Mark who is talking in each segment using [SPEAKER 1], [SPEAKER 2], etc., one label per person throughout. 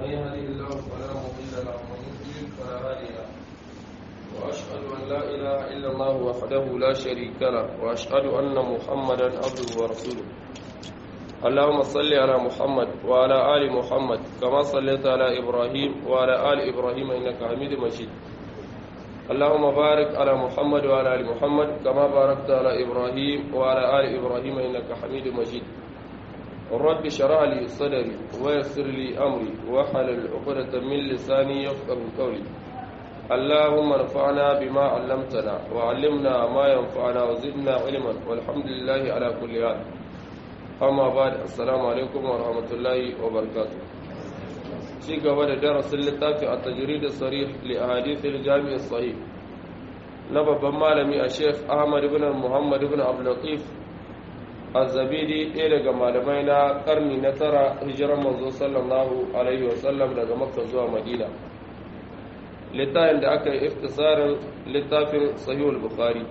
[SPEAKER 1] من يهده الله فلا مضل له ومن يضلل فلا هادي له واشهد ان لا اله الا الله وحده لا شريك له واشهد ان محمدا عبده ورسوله اللهم صل على محمد وعلى ال محمد كما صليت على ابراهيم وعلى ال ابراهيم انك حميد مجيد اللهم بارك على محمد وعلى ال محمد كما باركت على ابراهيم وعلى ال ابراهيم انك حميد مجيد رب اشرح لي صدري ويسر لي امري واحلل عقدة من لساني يفقهوا قولي اللهم انفعنا بما علمتنا وعلمنا ما ينفعنا وزدنا علما والحمد لله على كل حال amma ba da assalamu alaikum wa rahmatullahi wa barakatu ci gaba da darasin littafi a tajiri da sarih li ahadithil jami'i sahih na babban malami a sheikh ahmad ibn muhammad ibn abdulatif az-zabidi ɗaya daga malamai na karni na tara hijiran manzo sallallahu alaihi wa sallam daga makka zuwa madina littafin da aka yi iftisarin littafin sahihul bukhari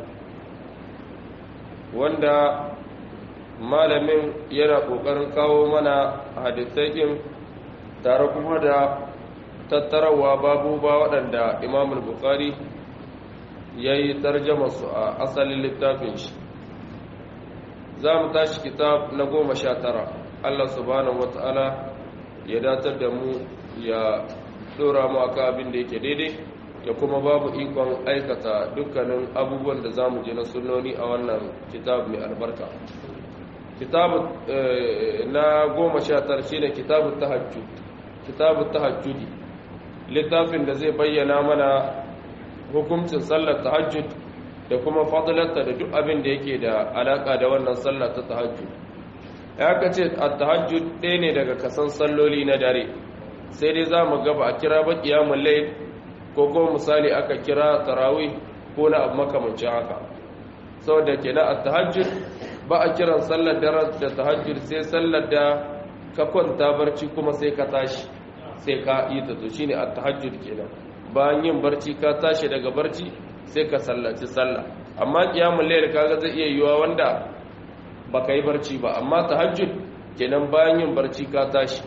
[SPEAKER 1] wanda malamin yana ƙoƙarin kawo mana hadisaikin tare kuma da tattarawa babu ba waɗanda imamul bukari ya yi su a asalin littafin shi za mu tashi kitab na goma sha tara allah subhanahu wata'ala ya datar da mu ya ɗora mu aka abin da yake daidai ya kuma babu ikon aikata dukkanin abubuwan da za mu je na sunoni a wannan kitab mai albarka kitabu na goma sha tara shine kitabu tahajjud kitabu tahajjudi littafin da zai bayyana mana hukuncin sallar tahajjud da kuma fadilarta da duk abin da yake da alaka da wannan sallar ta tahajjud ya ka ce a tahajjud ɗaya ne daga kasan salloli na dare sai dai za mu gaba a kira ba ƙiyamun layl ko kuma misali aka kira tarawih ko na abu makamancin haka saboda ke na a tahajjud ba a kiran sallar dare da tahajjud sai sallar da ka kwanta barci kuma sai ka tashi sai ka yi ta to shine at-tahajjud kenan bayan yin barci ka tashi daga barci sai ka sallaci sallah amma qiyamul layl kaga zai iya yiwa wanda baka yi barci ba amma tahajjud kenan bayan yin barci ka tashi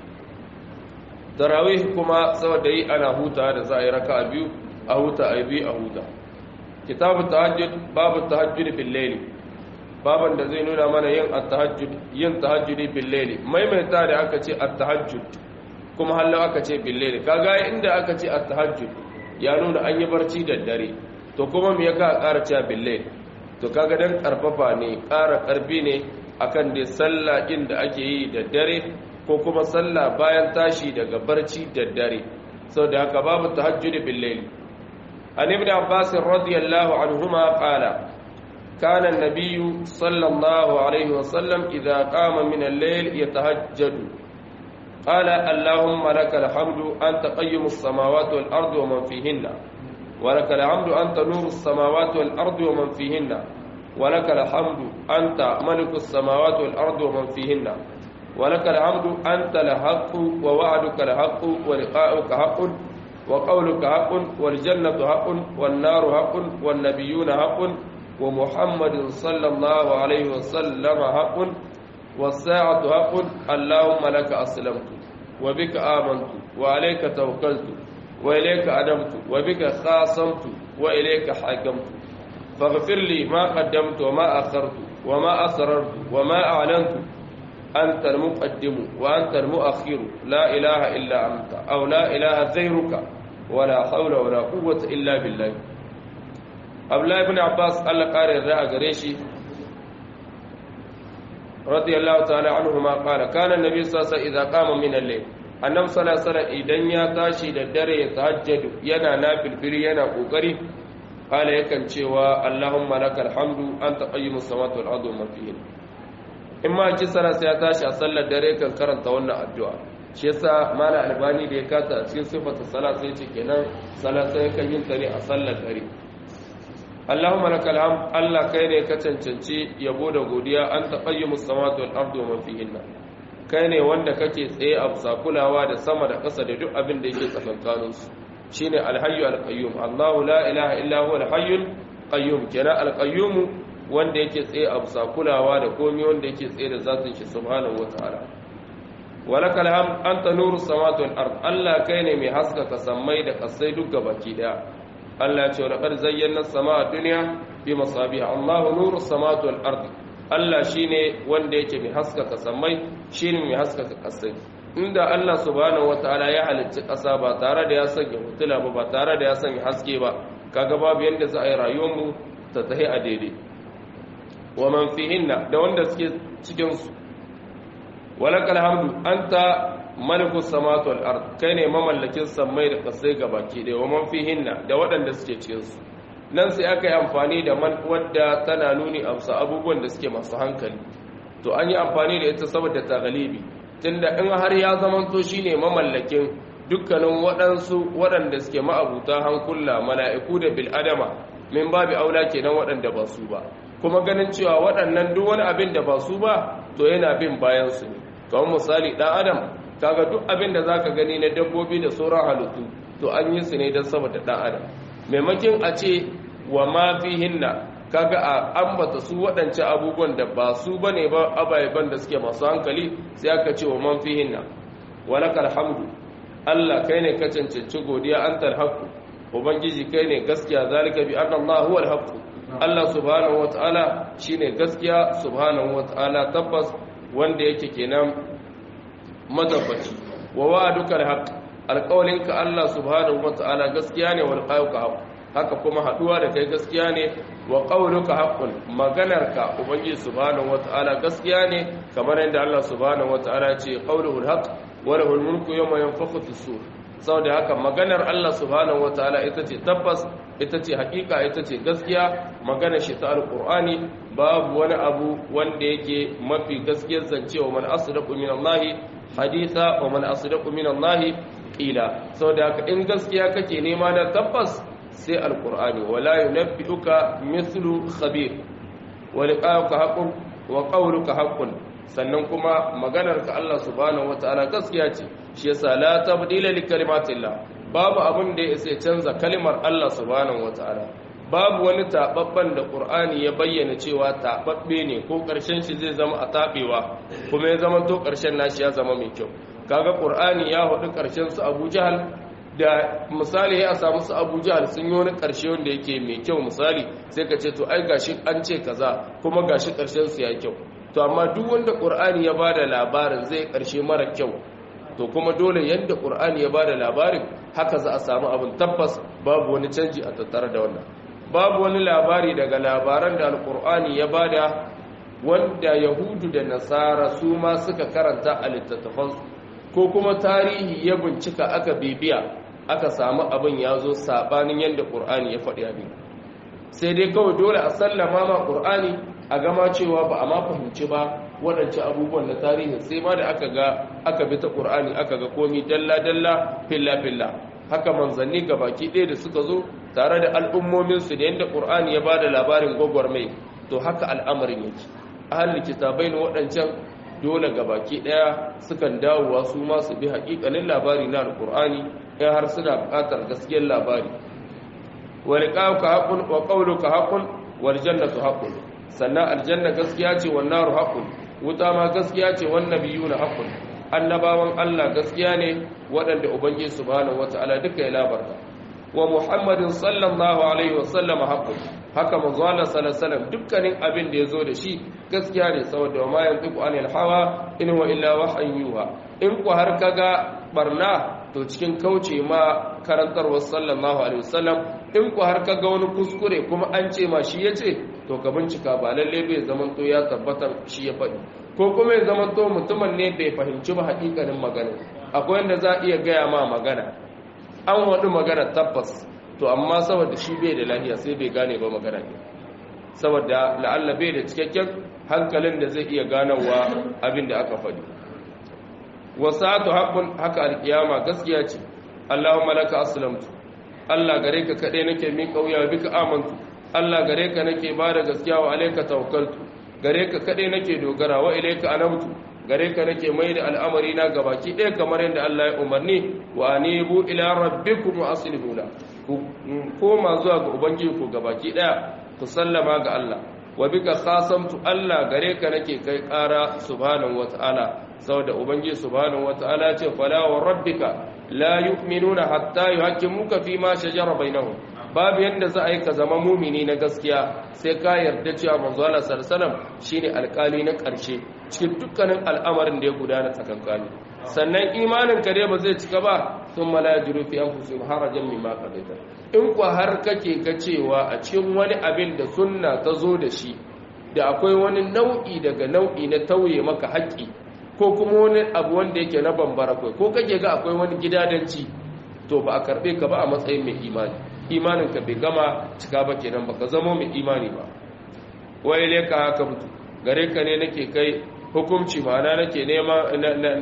[SPEAKER 1] tarawih kuma saboda yi ana huta da za a yi raka'a biyu a huta a biyu a huta kitabu tahajjud babu tahajjud bil layl baban da zai nuna mana yin at-tahajjud yin tahajjudi bil layli maimaita da aka ce at-tahajjud kuma hallo aka ce bil layli kaga inda aka ce at-tahajjud ya nuna an yi barci da dare to kuma me yaka ƙara cewa bil layli to kaga dan karfafa ne ƙara karfi ne akan dai sallah din da ake yi da dare ko kuma sallah bayan tashi daga barci da dare saboda haka babu tahajjudi bil layli an ibn abbas radiyallahu anhuma qala كان النبي صلى الله عليه وسلم إذا قام من الليل يتهجد قال اللهم لك الحمد أنت قيم السماوات والأرض ومن فيهن ولك الحمد أنت نور السماوات والأرض ومن فيهن ولك الحمد أنت ملك السماوات والأرض ومن فيهن ولك الحمد أنت الحق ووعدك الحق ولقاؤك حق وقولك حق والجنة حق والنار حق والنبيون حق ومحمد صلى الله عليه وسلم حق والساعة حق اللهم لك أسلمت وبك آمنت وعليك توكلت وإليك أدمت وبك خاصمت وإليك حكمت فاغفر لي ما قدمت وما أخرت وما أسررت وما أعلنت أنت المقدم وأنت المؤخر لا إله إلا أنت أو لا إله غيرك ولا حول ولا قوة إلا بالله abdullahi ibn abbas allah kare yarda a gare shi radiyallahu ta'ala anhu ma qala kana annabi sallallahu alaihi wasallam idza qama min al-layl annabi sallallahu alaihi wasallam idan ya tashi da dare ya tahajjadu yana nafilfili yana kokari qala yakan cewa allahumma lakal hamdu anta qayyimus samawati wal ardi wa ma fihin in ma ki sara sai ya tashi a sallar dare kan karanta wannan addu'a shi yasa mala albani da ya kata a cikin sifatu salat sai ce kenan salat sai kan yin ta ne a sallar dare Allahumma lakal hamd Allah kai ne ka cancanci yabo da godiya an taqayyimu samawati wal ardi wa man fihinna kai ne wanda kake tsaye a bisa kulawa da sama da ƙasa da duk abin da yake tsakankanin su shine alhayyu alqayyum Allahu la ilaha illa huwa alhayyul qayyum kenan alqayyum wanda yake tsaye a bisa kulawa da komai wanda yake tsaye da zatin shi subhanahu wataala walakal hamd anta nuru samawati wal ard Allah kai ne mai haskaka sammai da kasai duk gabaki daya Allah ya ce laqad zayyana as-samaa dunya bi masabiha Allahu nuru samawati wal ard Allah shine wanda yake mai haskaka sammai shine mai haskaka kasai inda Allah subhanahu wataala ya halicci ƙasa ba tare da ya sanya hutula ba ba tare da ya sanya haske ba kaga babu yanda za a yi rayuwar mu ta tahi a daidai wa man fihinna da wanda suke cikin su walakal hamdu anta malikus samawati wal ard kai ne mamallakin sammai da kasai gabaki ɗaya wa man fihinna da waɗanda suke cikin su nan sai aka yi amfani da man wadda tana nuni a abubuwan da suke masu hankali to an yi amfani da ita saboda ta galibi tunda in har ya zamanto shine mamallakin dukkanin waɗansu waɗanda suke ma'abuta hankula mala'iku da bil'adama min babi aula kenan waɗanda ba su ba kuma ganin cewa waɗannan duk wani abin da ba su ba to yana bin bayan su ne kamar misali ɗan adam kaga duk abin da zaka gani na dabbobi da sauran halittu to an yi su ne don saboda ɗan adam maimakin a ce wa ma fihinna kaga a ambata su waɗancan abubuwan da ba su bane ba ababen da suke masu hankali sai aka ce wa man fihinna walakal hamdu Allah kai ne ka cancanci godiya antal haqqu ubangiji kai ne gaskiya zalika bi anna Allah huwal haqqu Allah subhanahu wataala shine gaskiya subhanahu wataala tabbas wanda yake kenan madabbaci wa wa'aduka alhaq alqawlinka Allah subhanahu wataala gaskiya ne wal qawluka haqq haka kuma haduwa da kai gaskiya ne wa qawluka haqqun maganarka ubangiji subhanahu wataala gaskiya ne kamar yadda Allah subhanahu wataala ya ce qawluhul haqq wa lahul mulku yawma yanfakhu fis-sur saboda haka maganar Allah subhanahu wataala ita ce tabbas ita ce hakika ita ce gaskiya magana shi ta alqur'ani babu wani abu wanda yake mafi gaskiyar zancewa man asdaqu min Allah haditha wa man asdaqu min Allah qila saboda haka in gaskiya kake nema na tabbas sai alqur'ani wala yunabbi'uka mithlu khabir wa liqa'uka haqqun wa qawluka haqqun sannan kuma maganarka Allah subhanahu wataala gaskiya ce shi yasa la tabdila li kalimatillah babu abin da ya sai canza kalmar Allah subhanahu wataala babu wani tababban da Qur'ani ya bayyana cewa tababbe ne ko karshen shi zai zama a tabewa kuma ya zama to karshen nashi ya zama mai kyau kaga Qur'ani ya hudu karshen su Abu Jahal da misali ya samu su Abu Jahal sun yi wani karshe wanda yake mai kyau misali sai ka ce to ai gashi an ce kaza kuma gashi karshen su ya kyau to amma duk wanda Qur'ani ya bada labarin zai karshe mara kyau to kuma dole yadda ƙur'ani ya ba da labarin haka za a samu abin tabbas babu wani canji a tattare da wannan babu wani labari daga labaran da alƙur'ani ya ba da wanda yahudu da nasara su ma suka karanta a littattafansu ko kuma tarihi ya bincika aka bibiya aka samu abin ya zo saɓanin yadda ƙur'ani ya faɗi abin sai dai kawai dole a sallama ma ƙur'ani a gama cewa ba a ma fahimci ba waɗancan abubuwan na tarihi sai ma da aka ga aka bi ta ƙur'ani aka ga komi dalla-dalla filla-filla haka manzanni ga baki ɗaya da suka zo tare da al'ummominsu da yadda ƙur'ani ya ba da labarin gwagwarmai to haka al'amarin yake ahalin kitabai na waɗancan dole ga baki ɗaya sukan dawowa su ma su bi haƙiƙanin labari na alƙur'ani in har suna buƙatar gaskiyar labari wa liqa'uka haqqun wa qawluka haqqun wal jannatu haqqun sannan aljanna gaskiya ce wan naru haqqun wuta ma gaskiya ce wan nabiyuna haqqun annabawan Allah gaskiya ne waɗanda ubangiji subhanahu wataala duka ya labarta wa muhammadin sallallahu alaihi wasallam haqqun haka manzo Allah sallallahu alaihi wasallam dukkanin abin da yazo da shi gaskiya ne saboda ma yantiqu anil hawa in wa illa wahyun yuha in ku har kaga barna to cikin kauce ma karantarwar sallallahu alaihi wasallam in ku har kaga wani kuskure kuma an ce ma shi yace to ka bincika ba lalle bai zaman to ya tabbatar shi ya faɗi ko kuma ya zaman to mutumin ne bai fahimci ba hakikanin magana akwai wanda za a iya gaya ma magana an wadu magana tabbas to amma saboda shi bai da lafiya sai bai gane ba magana ne saboda la'alla bai da cikakken hankalin da zai iya ganawa abin da aka faɗi wasatu haqqun haka alkiyama gaskiya ce Allahumma laka aslamtu Allah gare ka kade nake min kauya bika amantu Allah gare ka nake bada gaskiya wa alayka tawakkaltu gare ka kade nake dogara wa ilayka anabtu gare ka nake mai da al'amari na gabaki ɗaya kamar yadda Allah ya umarni wa anibu ila rabbikum wa aslimu la ku koma zuwa ga ubangiji ku gabaki ɗaya ku sallama ga Allah wa bika khasamtu Allah gare ka nake kai ƙara subhanahu wata'ala saboda ubangiji subhanahu wataala ya ce fala wa rabbika la yu'minuna hatta yuhaqqimuka fi ma shajara bainahum babu yanda za a yi ka zama mumini na gaskiya sai ka yarda cewa manzo Allah sallallahu alaihi wasallam shine alƙali na ƙarshe cikin dukkanin al'amarin da ya gudana tsakankani sannan imanin ka dai ba zai cika ba sun mala jiru fi anfusihim harajan mimma qadaita in ku har kake ka cewa a cikin wani abin da sunna ta zo da shi da akwai wani nau'i daga nau'i na tauye maka haƙƙi ko kuma wani abu wanda yake na bambara kai ko kake ga akwai wani gidadanci to ba a karbe ka ba a matsayin mai imani imanin ka bai gama cika ba kenan baka zama mai imani ba wai le ka haka mutu gare ka ne nake kai hukunci ma'ana nake nema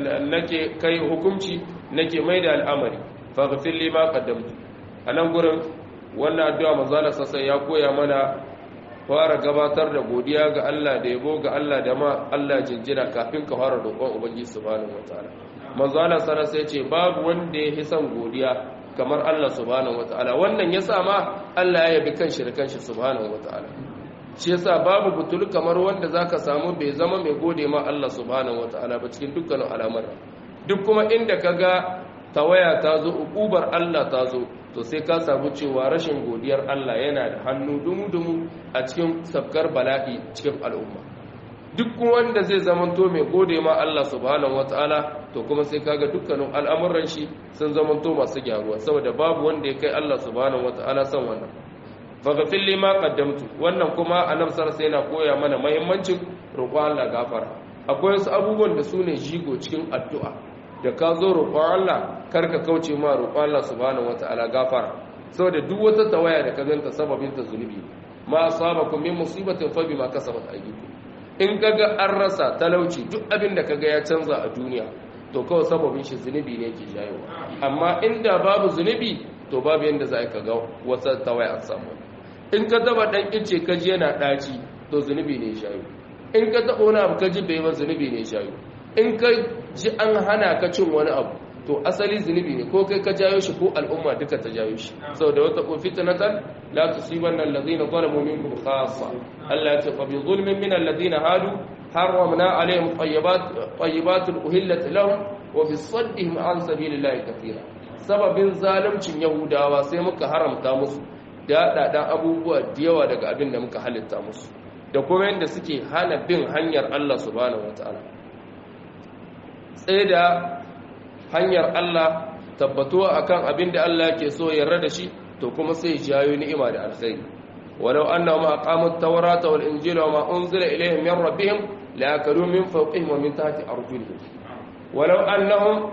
[SPEAKER 1] nake kai hukunci nake mai da al'amari faghfir li ma qaddamtu anan gurin wannan addu'a manzo Allah sassan ya koya mana fara gabatar da godiya ga Allah da yabo ga Allah da ma Allah jinjina kafin ka fara roƙon ubangiji subhanahu wataala manzo Allah sana sai ce babu wanda ya son godiya kamar Allah subhanahu wataala wannan yasa ma Allah ya yabi kanshi da kanshi subhanahu wataala shi yasa babu butul kamar wanda zaka samu bai zama mai gode ma Allah subhanahu wataala ba cikin dukkanin al'amuran duk kuma inda kaga tawaya ta zo ukubar Allah ta zo to sai ka samu cewa rashin godiyar Allah yana da hannu dumu-dumu a cikin sabkar bala'i cikin al'umma duk wanda zai zamanto mai gode ma Allah subhanahu wataala to kuma sai kaga dukkanin al'amuran shi sun zamanto masu gyaruwa saboda babu wanda ya kai Allah subhanahu wataala san wannan faghfir li ma qaddamtu wannan kuma annabi sallallahu alaihi yana koya mana muhimmancin roƙon Allah gafara akwai wasu abubuwan da sune jigo cikin addu'a da ka zo roƙon Allah karka kauce ma roƙon Allah subhanahu wataala gafara saboda duk wata tawaya da ka ganta sababin ta zunubi ma asabakum min musibatin fa bima kasabat aydikum in kaga an rasa talauci duk abin da kaga ya canza a duniya to kawai sababin shi zunubi ne ke jayowa amma inda babu zunubi to babu yanda za ka ga wata tawaya an samu in ka taba dan ice ka ji yana daci to zunubi ne shayo in ka taba wani abu ka ji bai ba zunubi ne shayo in ka ji an hana ka cin wani abu to asali zunubi ne ko kai ka jayo shi ko al'umma duka ta jayo shi saboda wata ko fitnatan la tusibanna alladhina zalamu minkum khassa Allah ya ce fa bi zulmin min alladhina hadu harramna alaihim tayyibat tayyibatin uhillat lahum wa bi saddihim an sabilillahi kathira sababin zaluncin yahudawa sai muka haramta musu daɗaɗan abubuwa da yawa daga abin da muka halitta musu da kuma yadda suke hana bin hanyar Allah subhanahu wata'ala tsaye da hanyar Allah tabbatuwa akan abin da Allah ke so yarda da shi to kuma sai jayo ni'ima da alkhairi walau annahum aqamut tawrata wal injila wa ma unzila ilayhim min rabbihim la yakalu min fawqihim wa min tahti arjulihim walau annahum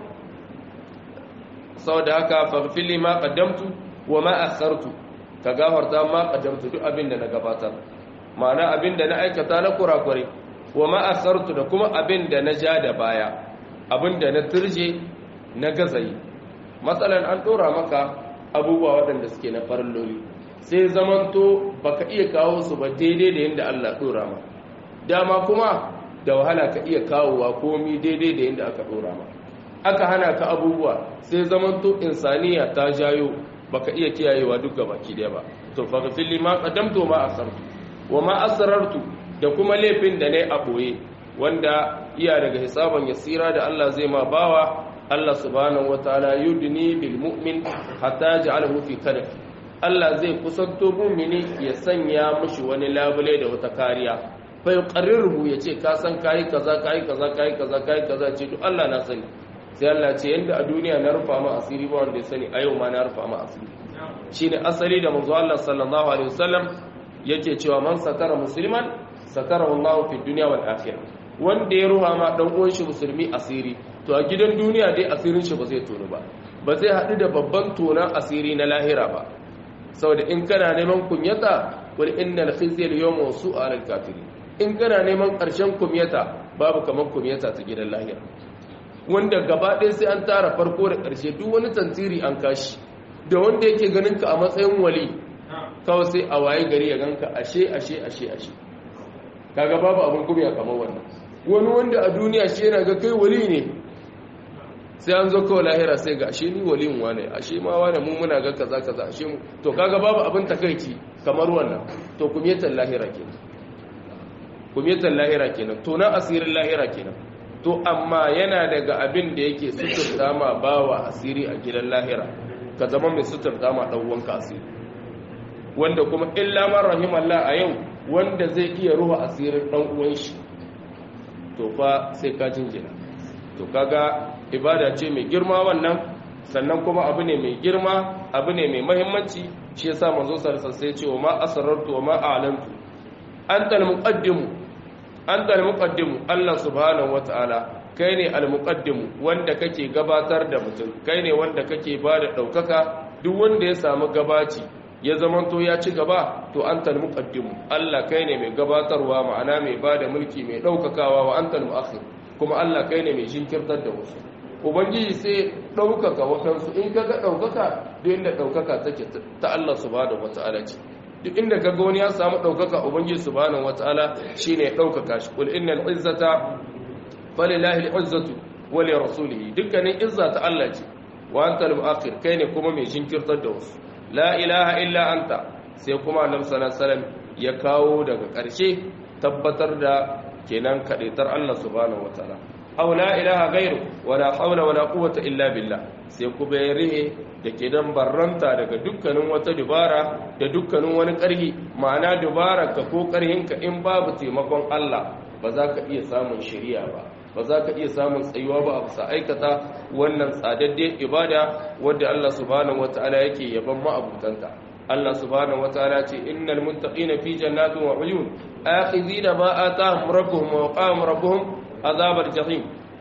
[SPEAKER 1] saboda haka faghfir li ma qaddamtu wa ma akhartu ka gafarta ma qaddamtu duk abin da na gabatar ma'ana abin da na aikata na kurakure wa ma akhartu da kuma abin da na ja da baya abin da na turje na gazayi matsalan an dora maka abubuwa waɗanda suke na farilloli sai zamanto baka iya kawo su ba daidai da yadda Allah dora ma dama kuma da wahala ka iya kawowa komi daidai da yadda aka dora ma aka hana ka abubuwa sai zamanto insaniya ta jayo baka iya kiyayewa duk baki daya ba to faghfir li ma qaddamtu ma asartu wa ma asrartu da kuma laifin da nayi a boye wanda iya daga hisaban yasira da Allah zai ma bawa Allah subhanahu wataala yudni bil mu'min hatta ja'alahu fi kadaf Allah zai kusanto mu'mini ya sanya mushi wani labule da wata kariya fa yuqarriruhu yace ka san kai kaza kai kaza kai kaza kai kaza ce to Allah na sani sai Allah ce yanda a duniya na rufa ma asiri ba wanda ya sani a yau ma na rufa ma asiri shine asali da manzo Allah sallallahu alaihi wasallam yake cewa man satara musliman satara Allah fi dunya wal akhirah wanda ya ruha ma dan uwan shi musulmi asiri to a gidan duniya dai asirin shi ba zai tono ba ba zai hadu da babban tonan asiri na lahira ba saboda in kana neman kunyata wal innal khizya al yawma su'a al kafirin in kana neman karshen kunyata babu kaman kunyata ta gidan lahira wanda gaba ɗaya sai an tara farko da ƙarshe duk wani tantiri an kashi da wanda yake ganin ka a matsayin wali kawai sai a waye gari ya ganka ashe ashe ashe ashe kaga babu abin kumiya kamar wannan wani wanda a duniya shi yana ga kai wali ne sai an zo kawai lahira sai ga ashe ni waliyin wane ashe ma wane mu muna ga kaza kaza ashe mu to kaga babu abin takaici kamar wannan to kumiyatan lahira kenan kumiyatan lahira kenan to na asirin lahira kenan to amma yana daga abin da yake suturta ma bawa asiri a gidan lahira ka zama mai suturta ma dan uwanka asiri wanda kuma illa man rahimallah a yau wanda zai iya ruha asirin dan uwan shi to fa sai ka jinjina to kaga ibada ce mai girma wannan sannan kuma abu ne mai girma abu ne mai mahimmanci shi yasa manzo sallallahu alaihi wasallam sai ce wa ma asrartu wa ma a'lantu anta al-muqaddimu anta al-muqaddimu Allah subhanahu wataala kai ne al-muqaddimu wanda kake gabatar da mutum kai ne wanda kake bada daukaka duk wanda ya samu gabaci ya zamanto ya ci gaba to anta al-muqaddimu Allah kai ne mai gabatarwa ma'ana mai bada mulki mai daukakawa wa anta al-mu'akhir kuma Allah kai ne mai jinkirtar da wasu ubangiji sai ɗaukaka wakansu in ka ga ɗaukaka duk inda ɗaukaka take ta Allah subhanahu wata'ala ce duk inda ka ga wani ya samu ɗaukaka ubangiji subhanahu wata'ala shine ɗaukaka shi kul innal izzata falillahi al-izzatu wa li rasulihi dukkanin izza ta Allah ce wa anta al-akhir kai ne kuma mai jinkirtar da wasu la ilaha illa anta sai kuma annabi sallallahu alaihi wasallam ya kawo daga ƙarshe tabbatar da kenan kadaitar Allah subhanahu wata'ala aw la ilaha ghairu wala hawla wala quwwata illa billah sai ku bayrihe da ke dan barranta daga dukkanin wata dubara da dukkanin wani ƙarhi ma'ana dubara ka ko ƙarhinka in babu taimakon Allah ba za ka iya samun shari'a ba ba za ka iya samun tsayuwa ba a bisa aikata wannan tsadaddiyar ibada wadda Allah subhanahu wataala yake yaban ma'abutanta Allah subhanahu wataala ce innal muttaqina fi jannatin wa uyun akhizina ma atahum rabbuhum wa qahum rabbuhum عذاب الجحيم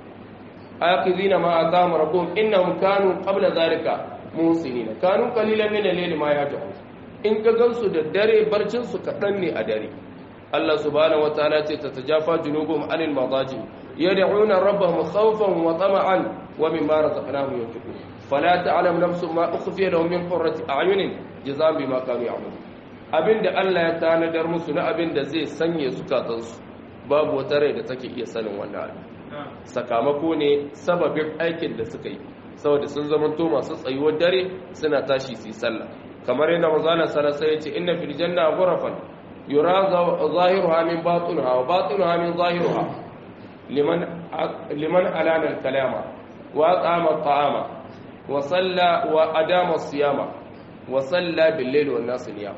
[SPEAKER 1] آخذين ما آتاهم ربهم إنهم كانوا قبل ذلك موسنين كانوا قليلا من الليل ما يهجعون إن كغنسوا الدري برجنسوا كتني أدري الله سبحانه وتعالى تتجافى جنوبهم عن المضاجع يدعون ربهم خوفا وطمعا ومما رزقناهم ينفقون فلا تعلم نفس ما أخفي لهم من قرة أعين جزاء بما كانوا يعملون abinda Allah ya tanadar musu na abinda zai sanye zukatansu babu wata rai da take iya sanin wannan abin sakamako ne sababin aikin da suka yi saboda sun zamanto masu tsayuwar dare suna tashi su yi sallah kamar yana mazana sarasa ya ce inna fil janna ghurafan yura zahiruha min batinuha wa batinuha min zahiruha liman liman alana al-kalama wa aqama at-ta'ama wa salla wa adama as-siyama wa salla bil-layli wan-nas niyam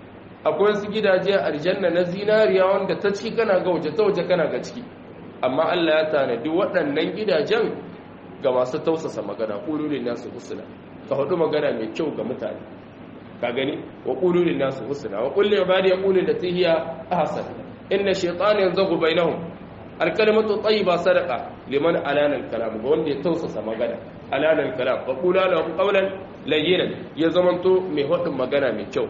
[SPEAKER 1] akwai su gidaje a aljanna na zinariya wanda ta ciki kana ga waje ta waje kana ga ciki amma Allah ya tanadi waɗannan gidajen ga masu tausasa magana ƙulurin nasu husna ka hudu magana mai kyau ga mutane ka gani wa ƙulurin nasu husna wa kulli ibadi yaqulu lati hiya ahsan inna shaytana yanzagu bainahum alkalimatu tayyiba sadaqa liman alana alkalam ga wanda ya tausasa magana alana alkalam wa qula lahu qawlan layyinan ya zamanto mai hudun magana mai kyau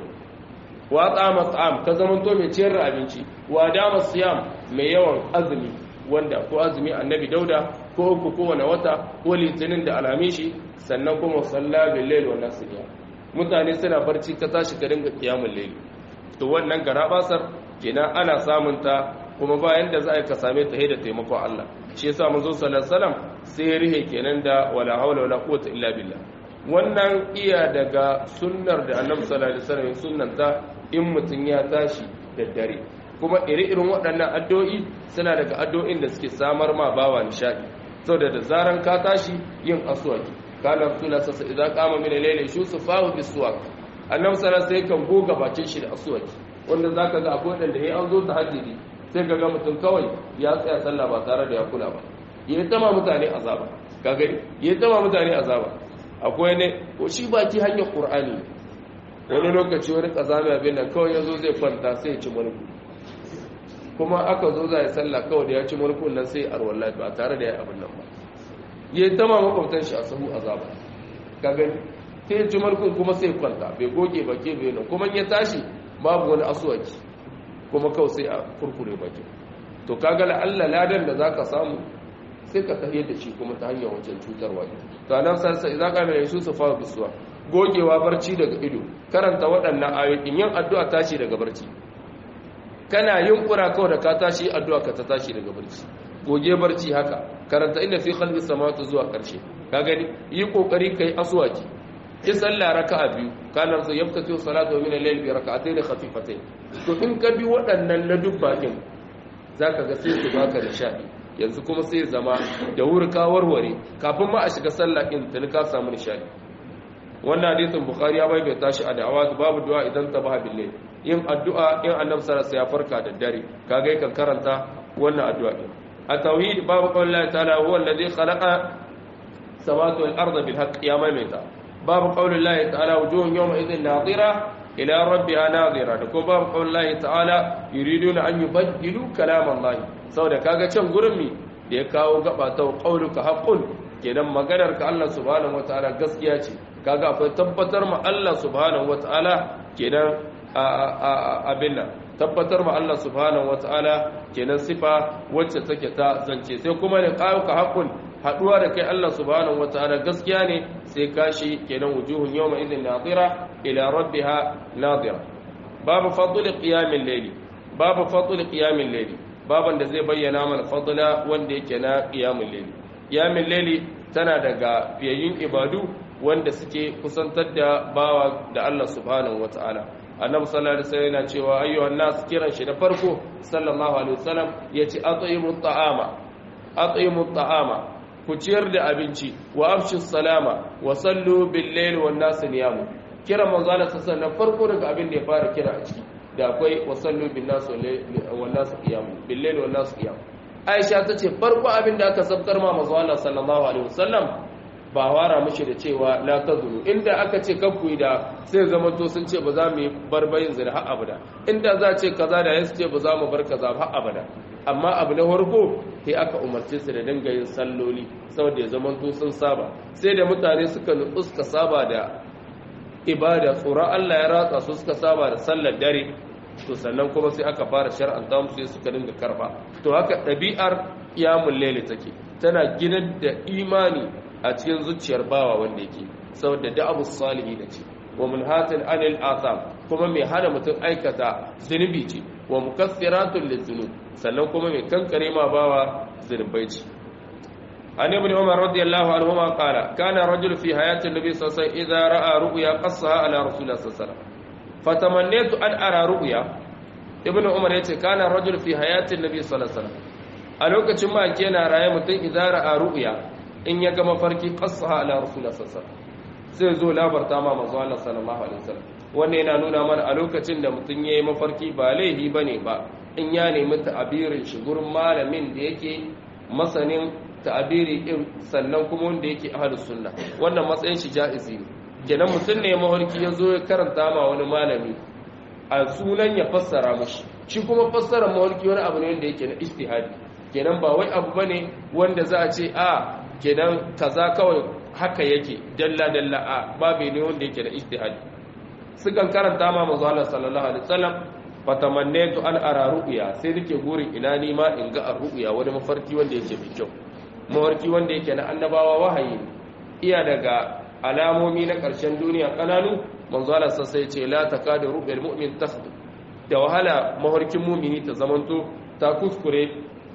[SPEAKER 1] wa tsama tsam ka zamanto mai ciyar da abinci wa dama siyam mai yawan azumi wanda ko azumi annabi dauda ko uku kowane wata ko litinin da alhamishi sannan kuma salla bil layl wa nasiya mutane suna barci ka tashi ka dinga kiyamul layl to wannan garabasar kenan ana samun ta kuma bayan da za a ka same ta da taimakon Allah shi yasa manzo sallallahu alaihi wasallam sai ya rihe kenan da wala hawla wala quwwata illa billah wannan iya daga sunnar da annabi sallallahu alaihi wasallam sunnanta in mutum ya tashi da dare kuma iri-irin waɗannan addu'o'i suna daga addu'o'in da suke samar ma bawa nishadi saboda da zaran ka tashi yin aswaki kana rasulullah sallallahu alaihi wasallam idan qama min al-layli yusufahu bis-suwak annabi sallallahu alaihi wasallam kan goga bakin shi da aswaki wanda zaka ga akwai wanda yayi an zo tahajjudi sai ka ga mutum kawai ya tsaya sallah ba tare da ya kula ba yayi tama mutane azaba ka gani yayi tama mutane azaba akwai ne ko shi baki hanyar qur'ani wani lokaci wani kazami abin nan kawai yazo zai kwanta sai ya ci mulku kuma aka zo za ya sallah kawai da ya ci mulkun nan sai arwallah ba tare da ya abin nan ba yayi tama makwabtan shi a sahu azaba ka gani sai ya ci mulkun kuma sai kwanta bai goge baki bai nan kuma ya tashi babu wani asuwaki kuma kawai sai a kurkure baki to kaga la Allah ladan da zaka samu sai ka tahiyar da shi kuma ta hanyar wancan cutarwa to nan sai sai zaka mai su su fara bisuwa gogewa barci daga ido karanta waɗannan ayoyin yin addu'a tashi daga barci kana yin kura kawai da ka tashi addu'a ka ta tashi daga barci goge barci haka karanta inda fi khalqi samawati zuwa karshe ka gani yi kokari kai aswaki ki sallah raka'a biyu kana so yaftatu salatu min al-layl bi rak'atayn khafifatayn to in ka bi waɗannan na dubbakin zaka ga sai su baka nishadi yanzu kuma sai zama da wuri ka warware kafin ma a shiga sallah in tuni ka samu nishadi wannan hadisin bukhari ya bayyana shi a da'awa babu du'a idan tabaha billahi yin addu'a in annabi sallallahu alaihi ya farka da dare kaga yakan karanta wannan addu'a din a tauhid babu qaulillahi ta'ala huwa alladhi khalaqa samawati wal arda bil haqq ya maimaita babu qaulillahi ta'ala wujuhun yawma idhin nadira ila rabbiha nadira da kuma babu qaulillahi ta'ala yuriduna an yubaddilu kalam Allah saboda kaga can gurin mi da ya kawo gaba ta qauluka haqqun kenan maganar ka Allah subhanahu wataala gaskiya ce kaga akwai tabbatar ma Allah subhanahu wataala kenan abin nan tabbatar ma Allah subhanahu wataala kenan sifa wacce take ta zance sai kuma da qauluka haqqun haduwa da kai Allah subhanahu wataala gaskiya ne sai kashi kenan wujuhun yawma idhin nadira ila rabbiha nadira babu fadl qiyamil layli babu fadl qiyamil layli baban da zai bayyana mana fadla wanda yake na qiyamul layli qiyamul layli tana daga fiyayyun ibadu wanda suke kusantar da bawa da Allah subhanahu wataala annabi sallallahu alaihi wasallam yana cewa ayyuhan nas kiran shi da farko sallallahu alaihi wasallam yace at'imut ta'ama at'imut ta'ama ku ciyar da abinci wa afshu salama wa sallu bil layli wan nas niyamu kira manzo Allah sallallahu alaihi farko daga abin da ya fara kira a ciki da akwai wa sallu bin nas wan nas qiyamu bil layli wan nas qiyamu Aisha tace farko abin da aka sabkar ma manzo Allah sallallahu alaihi wasallam ba wara mushi da cewa la tazuru inda aka ce kanku da sai zama to sun ce ba za mu yi barbayin zina har abada inda za ce kaza da yasu ce ba za mu bar kaza har abada amma abu na farko sai aka umarce su da dinga yin salloli saboda ya zama to sun saba sai da mutane suka nutsu suka saba da ibada tsoron Allah ya ratsa su suka saba da sallar dare to sannan kuma sai aka fara shar'anta musu sai suka dinga karba to haka ɗabi'ar qiyamul layli take tana ginar da imani a cikin zuciyar bawa wanda yake saboda da'abu salihi da ce wa munhatin anil atham kuma mai hana mutum aikata zunubi ce wa mukassiratun lizunub sannan kuma mai kankare ma bawa zunubai ce an ibn umar radiyallahu anhu ma qala kana rajul fi hayati nabi sallallahu alaihi wasallam idza ra'a ru'ya qassaha ala rasulillah sallallahu alaihi wasallam fatamannatu an ara ru'ya ibn umar yace kana rajul fi hayati nabi sallallahu alaihi wasallam a lokacin ma yana raye mutum idza ra'a ru'ya in ya ga mafarki qassaha ala rasulillah sallallahu alaihi wasallam sai zo labarta ma manzo Allah sallallahu alaihi wasallam wannan yana nuna mana a lokacin da mutum yayi mafarki ba laihi bane ba in ya nemi ta'abirin shi gurin malamin da yake masanin ta'abiri din sannan kuma wanda yake ahlus sunna wannan matsayin shi jaizi ne kenan mutum ne mafarki ya zo ya karanta ma wani malami a sunan ya fassara mushi shi kuma fassara mafarki wani abu ne wanda yake na ijtihadi kenan ba wai abu bane wanda za a ce a kenan kaza kawai haka yake dalla dalla a babu ne wanda yake da ijtihadi sukan karanta ma manzo Allah sallallahu alaihi wasallam fatamannaitu an ara ru'ya sai nake gurin ina ni ma in ga ru'ya wani mafarki wanda yake mai kyau mafarki wanda yake na annabawa wahayi iya daga alamomi na ƙarshen duniya kananu manzo Allah sai ce la takadu ru'yal mu'min takhdu da wahala mafarkin mu'mini ta zamanto ta kuskure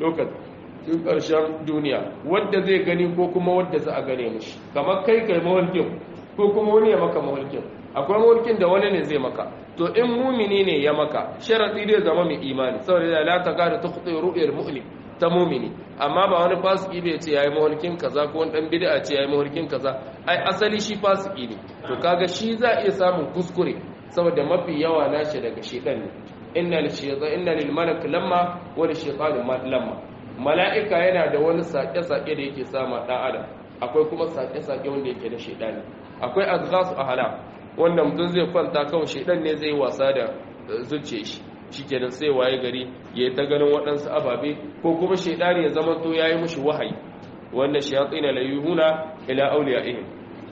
[SPEAKER 1] lokacin ƙarshen duniya wadda zai gani ko kuma wadda za a gane mushi kamar kai kai mawarkin ko kuma wani ya maka mawarkin akwai mawarkin da wani ne zai maka to in mumini ne ya maka sharadi zai zama mai imani saboda da la ta gada ta kuɗe ru'yar mu'min ta mumini amma ba wani fasiki bai ce yayi mawarkin kaza ko wani dan bid'a ce yayi mawarkin kaza ai asali shi fasiki ne to kaga shi za iya samun kuskure saboda mafi yawa nashi daga shedan ne inna lil shaytan inna lil malak lamma wa lil shaytan lamma mala'ika yana da wani sake-sake da yake sama ɗan adam akwai kuma sake-sake wanda yake na shaidani akwai azghasu ahla wanda mutum zai kwanta kawai shaidan ne zai wasa da zuciya shi shikenan sai waye gari ya yi ta ganin waɗansu ababe ko kuma shaidani ya zama to yayi mushi wahayi wanda shayatin la yuhuna ila awliyaihim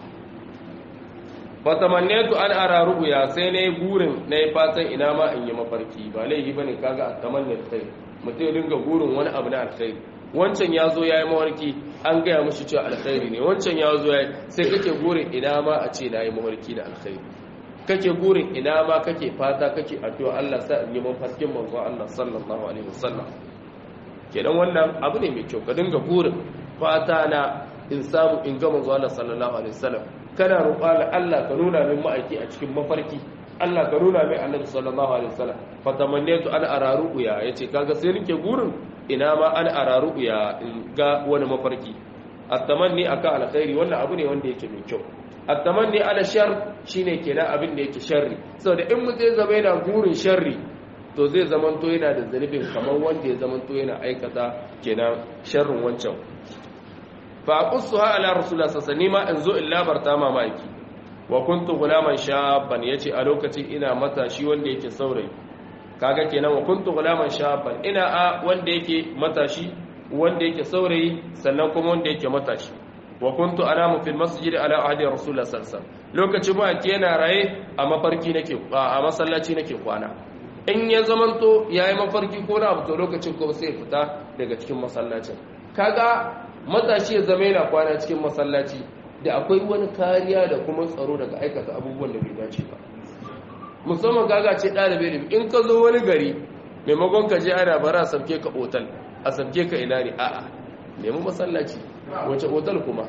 [SPEAKER 1] fatamannatu an ara ru'ya sai nayi burin nayi fatan ina ma in yi mafarki ba laifi bane kaga atamanna kai mutum ya dinga burin wani abu na alkhairi wancan ya zo ya yi mawarki an gaya mashi cewa alkhairi ne wancan ya zo ya yi sai kake burin ina ma a ce na yi mawarki da alkhairi kake burin ina ma kake fata kake addu'a Allah sa in yi mafarkin manzo Allah sallallahu alaihi wasallam kenan wannan abu ne mai kyau ka dinga burin fata na in samu in ga manzo Allah sallallahu alaihi wasallam kana roƙa Allah ka nuna min ma'aiki a cikin mafarki Allah ka nuna mai annabi sallallahu alaihi wasallam fatamannatu an araru ya yace kaga sai nake gurin ina ma an araru ya ga wani mafarki at-tamanni akan alkhairi wannan abu ne wanda yake mai kyau at-tamanni ala shar shine kenan abin da yake sharri saboda in mutum ya zama yana gurin sharri to zai zamanto yana da zanibin kamar wanda ya zamanto yana aikata kenan sharrin wancan fa aqussuha ala rasulullah sallallahu alaihi wasallam in zo in labarta mamaki wa kuntu gulaman shaban yace a lokacin ina matashi wanda yake saurayi kaga kenan wa kuntu gulaman shaban ina a wanda yake matashi wanda yake saurayi sannan kuma wanda yake matashi wa kuntu anamu fil masjid ala ahdi rasulullah sallallahu alaihi wasallam lokacin ba ke yana raye a mafarki nake a masallaci nake kwana in ya zamanto yayi mafarki ko na abu to lokacin ko sai fita daga cikin masallacin kaga matashi ya zama yana kwana cikin masallaci da akwai wani kariya da kuma tsaro daga aikata abubuwan da bai dace ba musamman gaga ce ɗalibai da in ka zo wani gari maimakon ka je ana bara a sabke ka otal a sabke ka ina ne a'a nemi masallaci wace otal kuma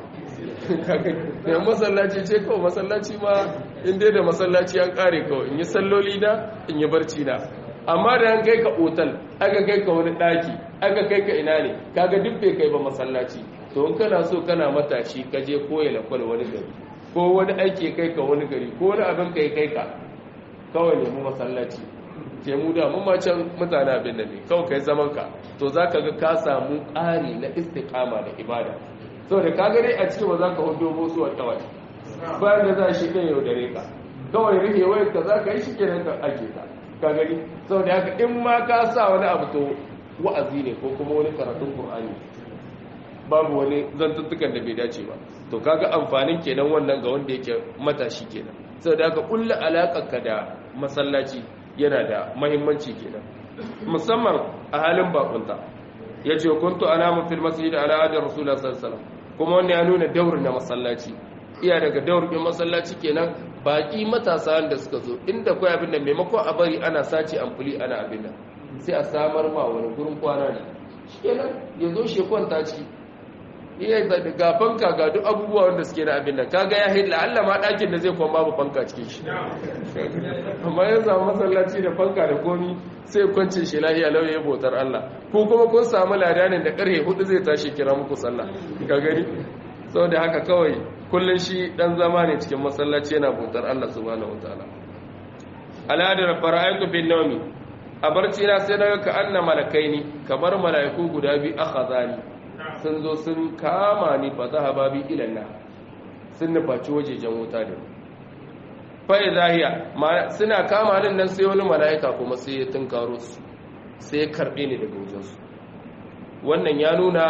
[SPEAKER 1] nemi masallaci ce kawai masallaci ma in dai da masallaci an kare kawai in yi salloli na in yi barci na amma da an kai ka otal aka kai ka wani ɗaki aka kai ka ina ne kaga duk bai kai ba masallaci to in kana so kana matashi ka je koya lakwal wani gari ko wani aiki kai ka wani gari ko wani abin kai kai ka kawai nemi masallaci ke mu da mun can mutane abin da ne kawai kai zaman ka to za ka ga ka samu ƙari na istiqama da ibada saboda ka gani a cikin ba za ka hudu musu wata wata bayan da za shi kan yau dare ka kawai rike wayar ka za ka yi shi kenan ka ake ka ka gani saboda haka in ma ka sa wani abu to wa'azi ne ko kuma wani karatun qur'ani babu wani zantuttukan da bai dace ba to kaga amfanin kenan wannan ga wanda yake matashi kenan saboda haka kullu alaƙarka da masallaci yana da mahimmanci kenan musamman a halin bakunta yace kuntu anamu fil masjid ala adi rasulullah sallallahu alaihi wasallam kuma wannan ya nuna daurin na masallaci iya daga daurin masallaci kenan baki matasa da suka zo inda kai abin da maimakon a bari ana sace amfuli ana abin nan sai a samar ma wani gurin kwana ne shikenan ya zo shi kwanta ciki iya ga fanka ga duk abubuwa wanda suke na abin nan kaga ya hila Allah ma ɗakin da zai kuma babu fanka cikin shi amma ya samu masallaci da fanka da komi sai kwance shi lahiya lauye ya bautar Allah ko kuma kun samu ladanin da ƙarfe hudu zai tashi kira muku sallah ka gani saboda haka kawai kullun shi dan zama ne cikin masallaci yana bautar Allah subhanahu wataala aladar fara'aitu bin nawmi a barci na sai naga ka anna malakaini kamar malaiku guda biyu akhazani sun zo sun kama ni fa zahaba bi ilanna sun nufaci wajejen wuta da fa'i zahiya suna kama ni nan sai wani mala'ika kuma sai ya tunkaro su sai ya karbe ni daga wajensu wannan ya nuna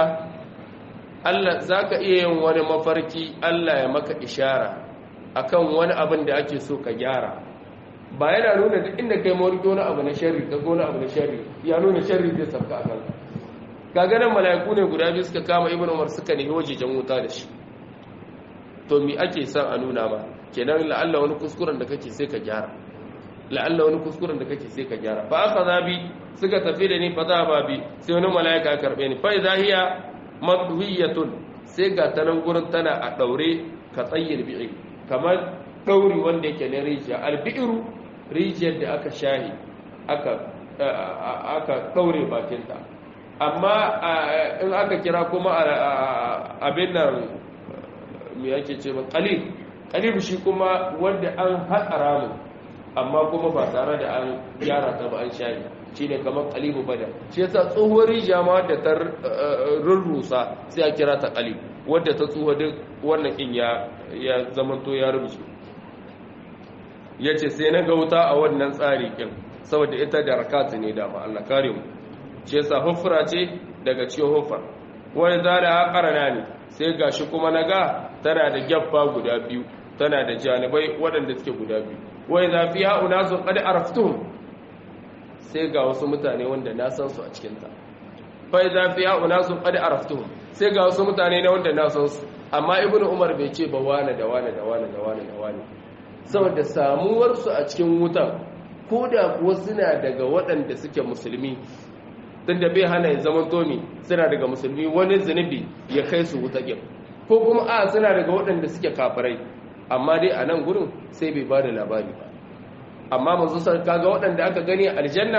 [SPEAKER 1] Allah za ka iya yin wani mafarki Allah ya maka ishara akan wani abin da ake so ka gyara ba yana nuna duk inda kai mawarki wani abu na sharri ka wani abu na sharri ya nuna sharri zai sabka a kanka kaganan mala'iku ne guda biyu suka kama ibn umar suka nemi wajejen wuta da shi to mi ake son a nuna ma kenan la'alla wani kuskuren da kake sai ka gyara la'alla wani kuskuren da kake sai ka gyara fa aka zabi suka tafi da ni fa za ba bi sai wani mala'ika karbe ni fa idza hiya madhiyatun sai ga ta nan gurin tana a daure ka tsayyir bi'i kamar dauri wanda yake na rijiya albi'ru rijiyar da aka shahi aka aka daure bakinta amma in aka kira kuma abin nan mai yake ce ba kalib kalib shi kuma wanda an hatsara mu amma kuma ba tare da an gyara ta ba an shayi shi ne kamar kalibu bada shi yasa tsohuwar rijiya ma wadda ta rurrusa sai a kira ta kalib wadda ta tsohuwa duk wannan in ya zamanto ya rubuce ya ce sai na gauta a wannan tsari kin saboda ita da rakatu ne da ma Allah kare mu shi yasa hufra ce daga cikin hufar wani zara haƙarana ne sai gashi kuma na ga tana da gyabba guda biyu tana da janibai waɗanda suke guda biyu wai zafi ha'u na su ƙadi araftuhun sai ga wasu mutane wanda na san su a cikinta fai zafi ha'u na su ƙadi araftuhun sai ga wasu mutane na wanda na san su amma ibn umar bai ce ba wane da wane da wane da wane da wane saboda samuwarsu a cikin wutan ko da kuwa suna daga waɗanda suke musulmi tunda bai hana ya zama tomi suna daga musulmi wani zunubi ya kai su wuta ƙin ko kuma a suna daga waɗanda suke kafirai amma dai a nan gurin sai bai ba da labari ba amma manzo sai kaga waɗanda aka gani aljanna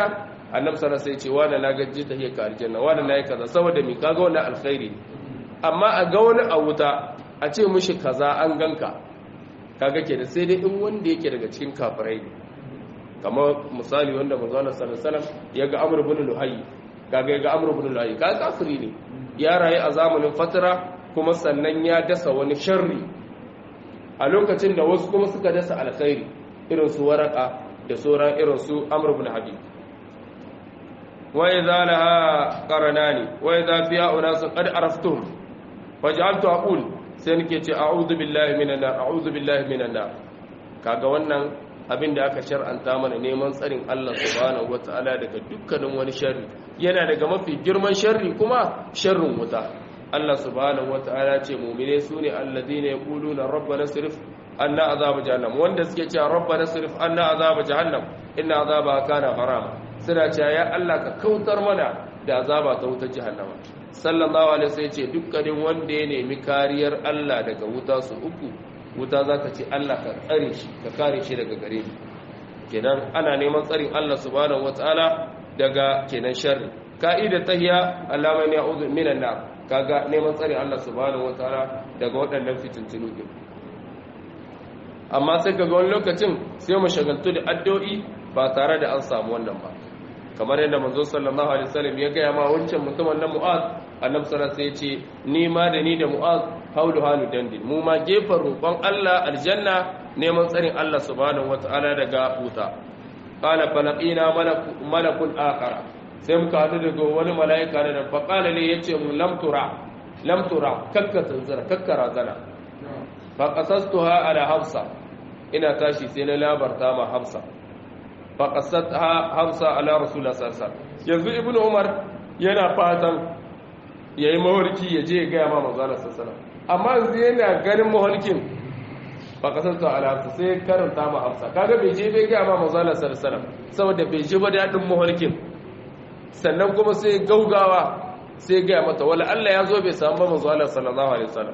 [SPEAKER 1] annabi sallallahu alaihi wasallam sai ce wani na gaji ta hiyar ka aljanna wani na yi kaza saboda mi kaga wannan alkhairi ne amma a ga wani a wuta a ce mishi kaza an ganka kaga ke da sai dai in wanda yake daga cikin kafirai ne kamar misali wanda manzo Allah sallallahu alaihi wasallam ya ga Amr ibn Luhay kaga ya ga Amr ibn Luhay kaga kafiri ne ya rayu a zamanin fatara kuma sannan ya dasa wani sharri a lokacin da wasu kuma suka dasa alkhairi irin su waraka da sauran irin su Amr ibn Habib wa idza laha qaranani wa idza fiha unas qad araftuhum faj'altu aqul sai nake ce a'udhu billahi minan nar a'udhu billahi minan nar kaga wannan abin da aka shar'anta mana neman tsarin Allah subhanahu wata'ala daga dukkanin wani sharri yana daga mafi girman sharri kuma sharrin wuta Allah subhanahu wata'ala ce mu'mine sune alladhina yaquluna rabbana sirif anna azab jahannam wanda suke cewa rabbana sirif anna azab jahannam inna azaba kana harama suna cewa ya Allah ka kautar mana da azaba ta wutar jahannama sallallahu alaihi wasallam ce dukkanin wanda ya nemi kariyar Allah daga wuta su uku wuta za ka ce Allah ka tsare shi ka kare shi daga gare ni kenan ana neman tsarin Allah subhanahu wataala daga kenan sharri ka'ida tahiya Allah mai ya'udhu minan nar kaga neman tsarin Allah subhanahu wataala daga waɗannan fitintunu din amma sai kaga wani lokacin sai mu shagaltu da addu'o'i ba tare da an samu wannan ba kamar yadda manzo sallallahu alaihi wasallam ya ga ma wancan mutumin na Mu'az annabi sallallahu alaihi wasallam ya ce ni ma da ni da Mu'az haulu halu dandin mu ma gefen roƙon Allah aljanna neman tsarin Allah subhanahu wataala daga wuta qala falaqina malakun akhara sai muka hadu daga wani mala'ika ne da faqala ne yace mu lam tura lam tura kakka tanzara kakka razana fa qasastuha ala hafsa ina tashi sai na labarta ma hafsa fa qasatha hafsa ala rasulullah sallallahu alaihi wasallam yanzu ibnu umar yana fatan yayi mawarki ya je ya ga ma manzo sallallahu alaihi wasallam amma yanzu yana ganin mahalkin ba kasar ta alhafsa sai karanta ma hafsa kaga bai je bai gaya ma mazala sarsalam saboda bai je ba daɗin mahalkin sannan kuma sai gaugawa sai gaya mata wala Allah ya zo bai samu ba mazala sallallahu alaihi wasallam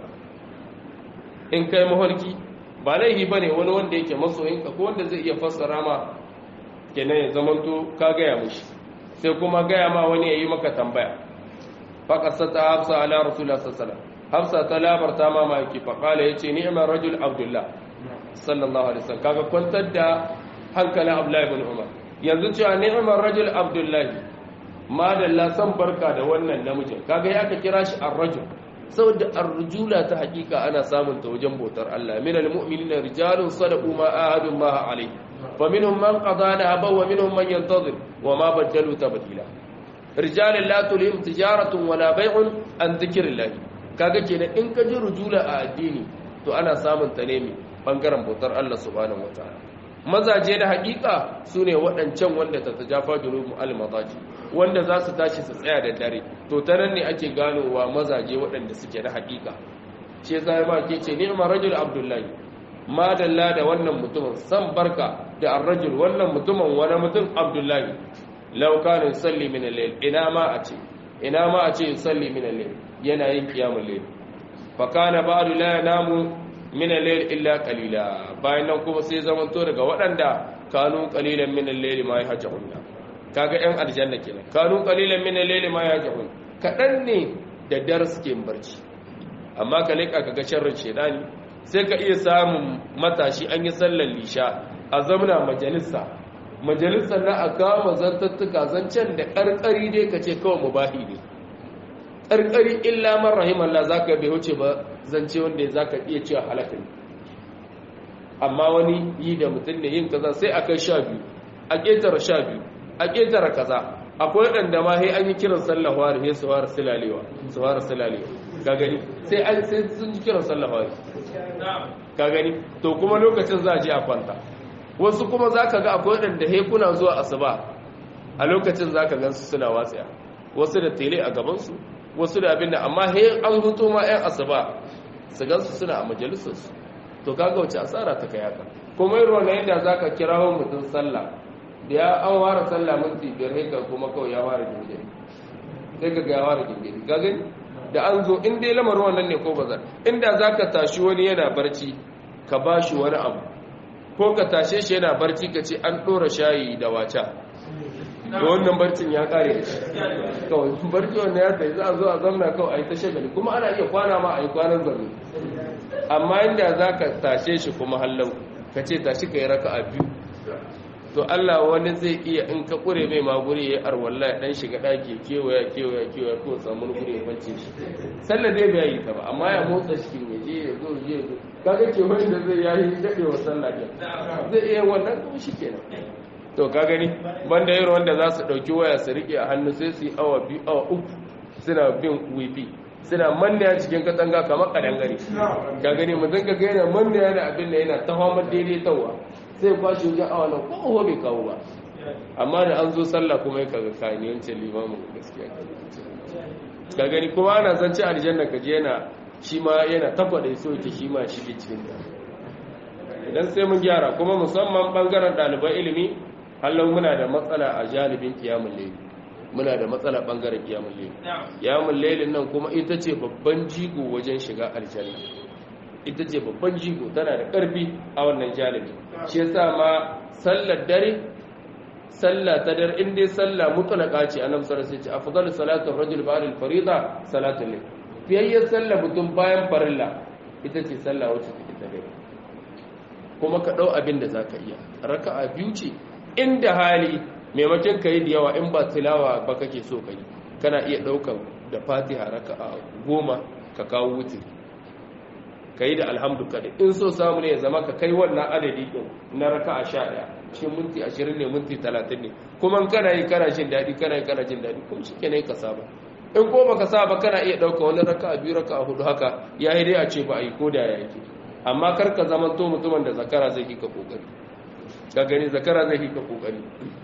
[SPEAKER 1] in kai mahalki ba laifi bane wani wanda yake masoyinka ko wanda zai iya fassara ma kenan ya zamanto ka gaya mushi sai kuma gaya ma wani ya yi maka tambaya faƙasata hafsa ala rasulullah sallallahu alaihi wasallam hafsa ta labarta ma maki faƙala ya ce ni'imar rajul abdullah sallallahu alaihi wasallam kaga kwantar da hankalin abdullahi bin umar yanzu cewa ni'imar rajul abdullahi madalla san barka da wannan namijin kaga ya ka kira shi ar-rajul saboda ar-rujula ta hakika ana samun ta wajen bautar Allah min al-mu'minina rijalun sadaqu ma ahadu Allah alayhi fa minhum man qada nahaba wa minhum man yantazir wa ma badalu tabdila rijalun la tulhim tijaratun wala bay'un an dhikrillah kaga kenan in ka ji rujula a addini to ana samun ta ne bangaren bautar Allah subhanahu wataala mazaje da hakika sune waɗancan wanda ta tajafa junubu al-madaji wanda za su tashi su tsaya da dare to ta nan ne ake ganowa mazaje waɗanda suke da hakika ce zai ma ke ce ni'ma rajul abdullahi madalla da wannan mutumin san barka da ar-rajul wannan mutumin wani mutum abdullahi law kana yusalli min al-layl ina ma a ce ina ma a ce yusalli min al-layl yana yin kiyamun layl fa kana ba'du la yanamu min al-layl illa qalila bayan nan kuma sai zamanto daga waɗanda kanu qalilan min al-layl ma yahjahunna kaga yan aljanna kenan kanu qalilan min al-layl ma yahjahun kadan ne da dar suke barci amma ka leka kaga sharrin shedani sai ka iya samun matashi an yi sallar lisha a zamna majalisa majalisar na a kama zantattuka zancen da karkari dai ka ce kawai mubahi ne karkari illa man rahimallah zaka bai wuce ba zance wanda zaka iya cewa halaka ne amma wani yi da mutum ne yin kaza sai akai sha biyu a ƙetare sha biyu a ƙetare kaza akwai waɗanda ma sai an yi kiran sallah wari sai su fara silalewa su fara silalewa ka gani sai an sai sun ji kiran sallah wari ka gani to kuma lokacin za a je a kwanta wasu kuma za ka ga akwai waɗanda sai kuna zuwa asuba a lokacin za ka gansu suna watsaya wasu da tele a gabansu wasu da abin da amma he an hutu ma 'yan asuba su gansu suna a majalisarsu to kaga wace asara ta kai haka kuma irin wannan yadda za ka kira wa mutum sallah da ya an ware sallah minti biyar haikar kuma kawai ya ware gingiri sai ka ga ya ware gingiri ka gani da an zo in dai lamarin wannan ne ko bazar inda za ka tashi wani yana barci ka ba shi wani abu ko ka tashe shi yana barci ka ce an ɗora shayi da waca da wannan barcin ya kare da shi kawai barci wanda ya sai za a zo a zamna kawai a yi ta shagali kuma ana iya kwana ma a yi kwanan zaune amma inda za ka tashe shi kuma hallau ka ce tashi ka yi raka a biyu to Allah wani zai iya in ka kure mai maguri ya arwalla ya dan shiga daki kewaya kewaya kewaya ko samu guri ya kwance shi sallar dai bai yi ta ba amma ya motsa shi ne je ya zo je ya zo kaga ke wani da zai yayi dade wa sallah ke zai iya wannan kuma shikenan to ka gani banda irin wanda za su dauki waya su rike a hannu sai su yi awa biyu awa uku suna bin wifi suna manna cikin katanga kamar kadangare ka gani mutum ka ga yana manna da abin da yana ta famar daidaitawa sai kwashe wajen awa nan ko bai kawo ba amma da an zo sallah kuma ya kaga kayan yancin limamin gaskiya ka gani kuma ana zance aljanna ka je yana shi ma yana takwada so yake shi ma shige cikin ta idan sai mun gyara kuma musamman bangaren ɗaliban ilimi hallon muna da matsala a janibin kiyamun laili muna da matsala bangaren kiyamun laili kiyamun lailin nan kuma ita ce babban jigo wajen shiga aljanna ita ce babban jigo tana da ƙarfi a wannan janibi shi yasa ma sallar dare sallah ta dare in dai sallah mutlaka ce annabi sallallahu alaihi wasallam ce afdalu salatu ar-rajul ba'da al-fariida salatu al-layl fiyayyar sallah mutum bayan farilla ita ce sallah wacce take ta dare kuma ka dau abin da zaka iya raka'a biyu ce inda hali maimakon kai da yawa in ba tilawa ba kake so kai kana iya daukan da fatiha raka'a goma ka kawo wutiri ka yi da alhamdu kadai in so samu ne ya zama ka kai wannan adadi din na raka a sha ɗaya shi minti ashirin ne minti talatin ne kuma kana yi kana jin daɗi kana yi kana jin daɗi kuma shi ke ka saba in ko baka saba kana iya ɗauka wani raka a biyu raka a hudu haka ya yi dai a ce ba a yi ko da ya yake amma kar ka zama to mutumin da zakara zai ka kokari ka gani zakara zai ka kokari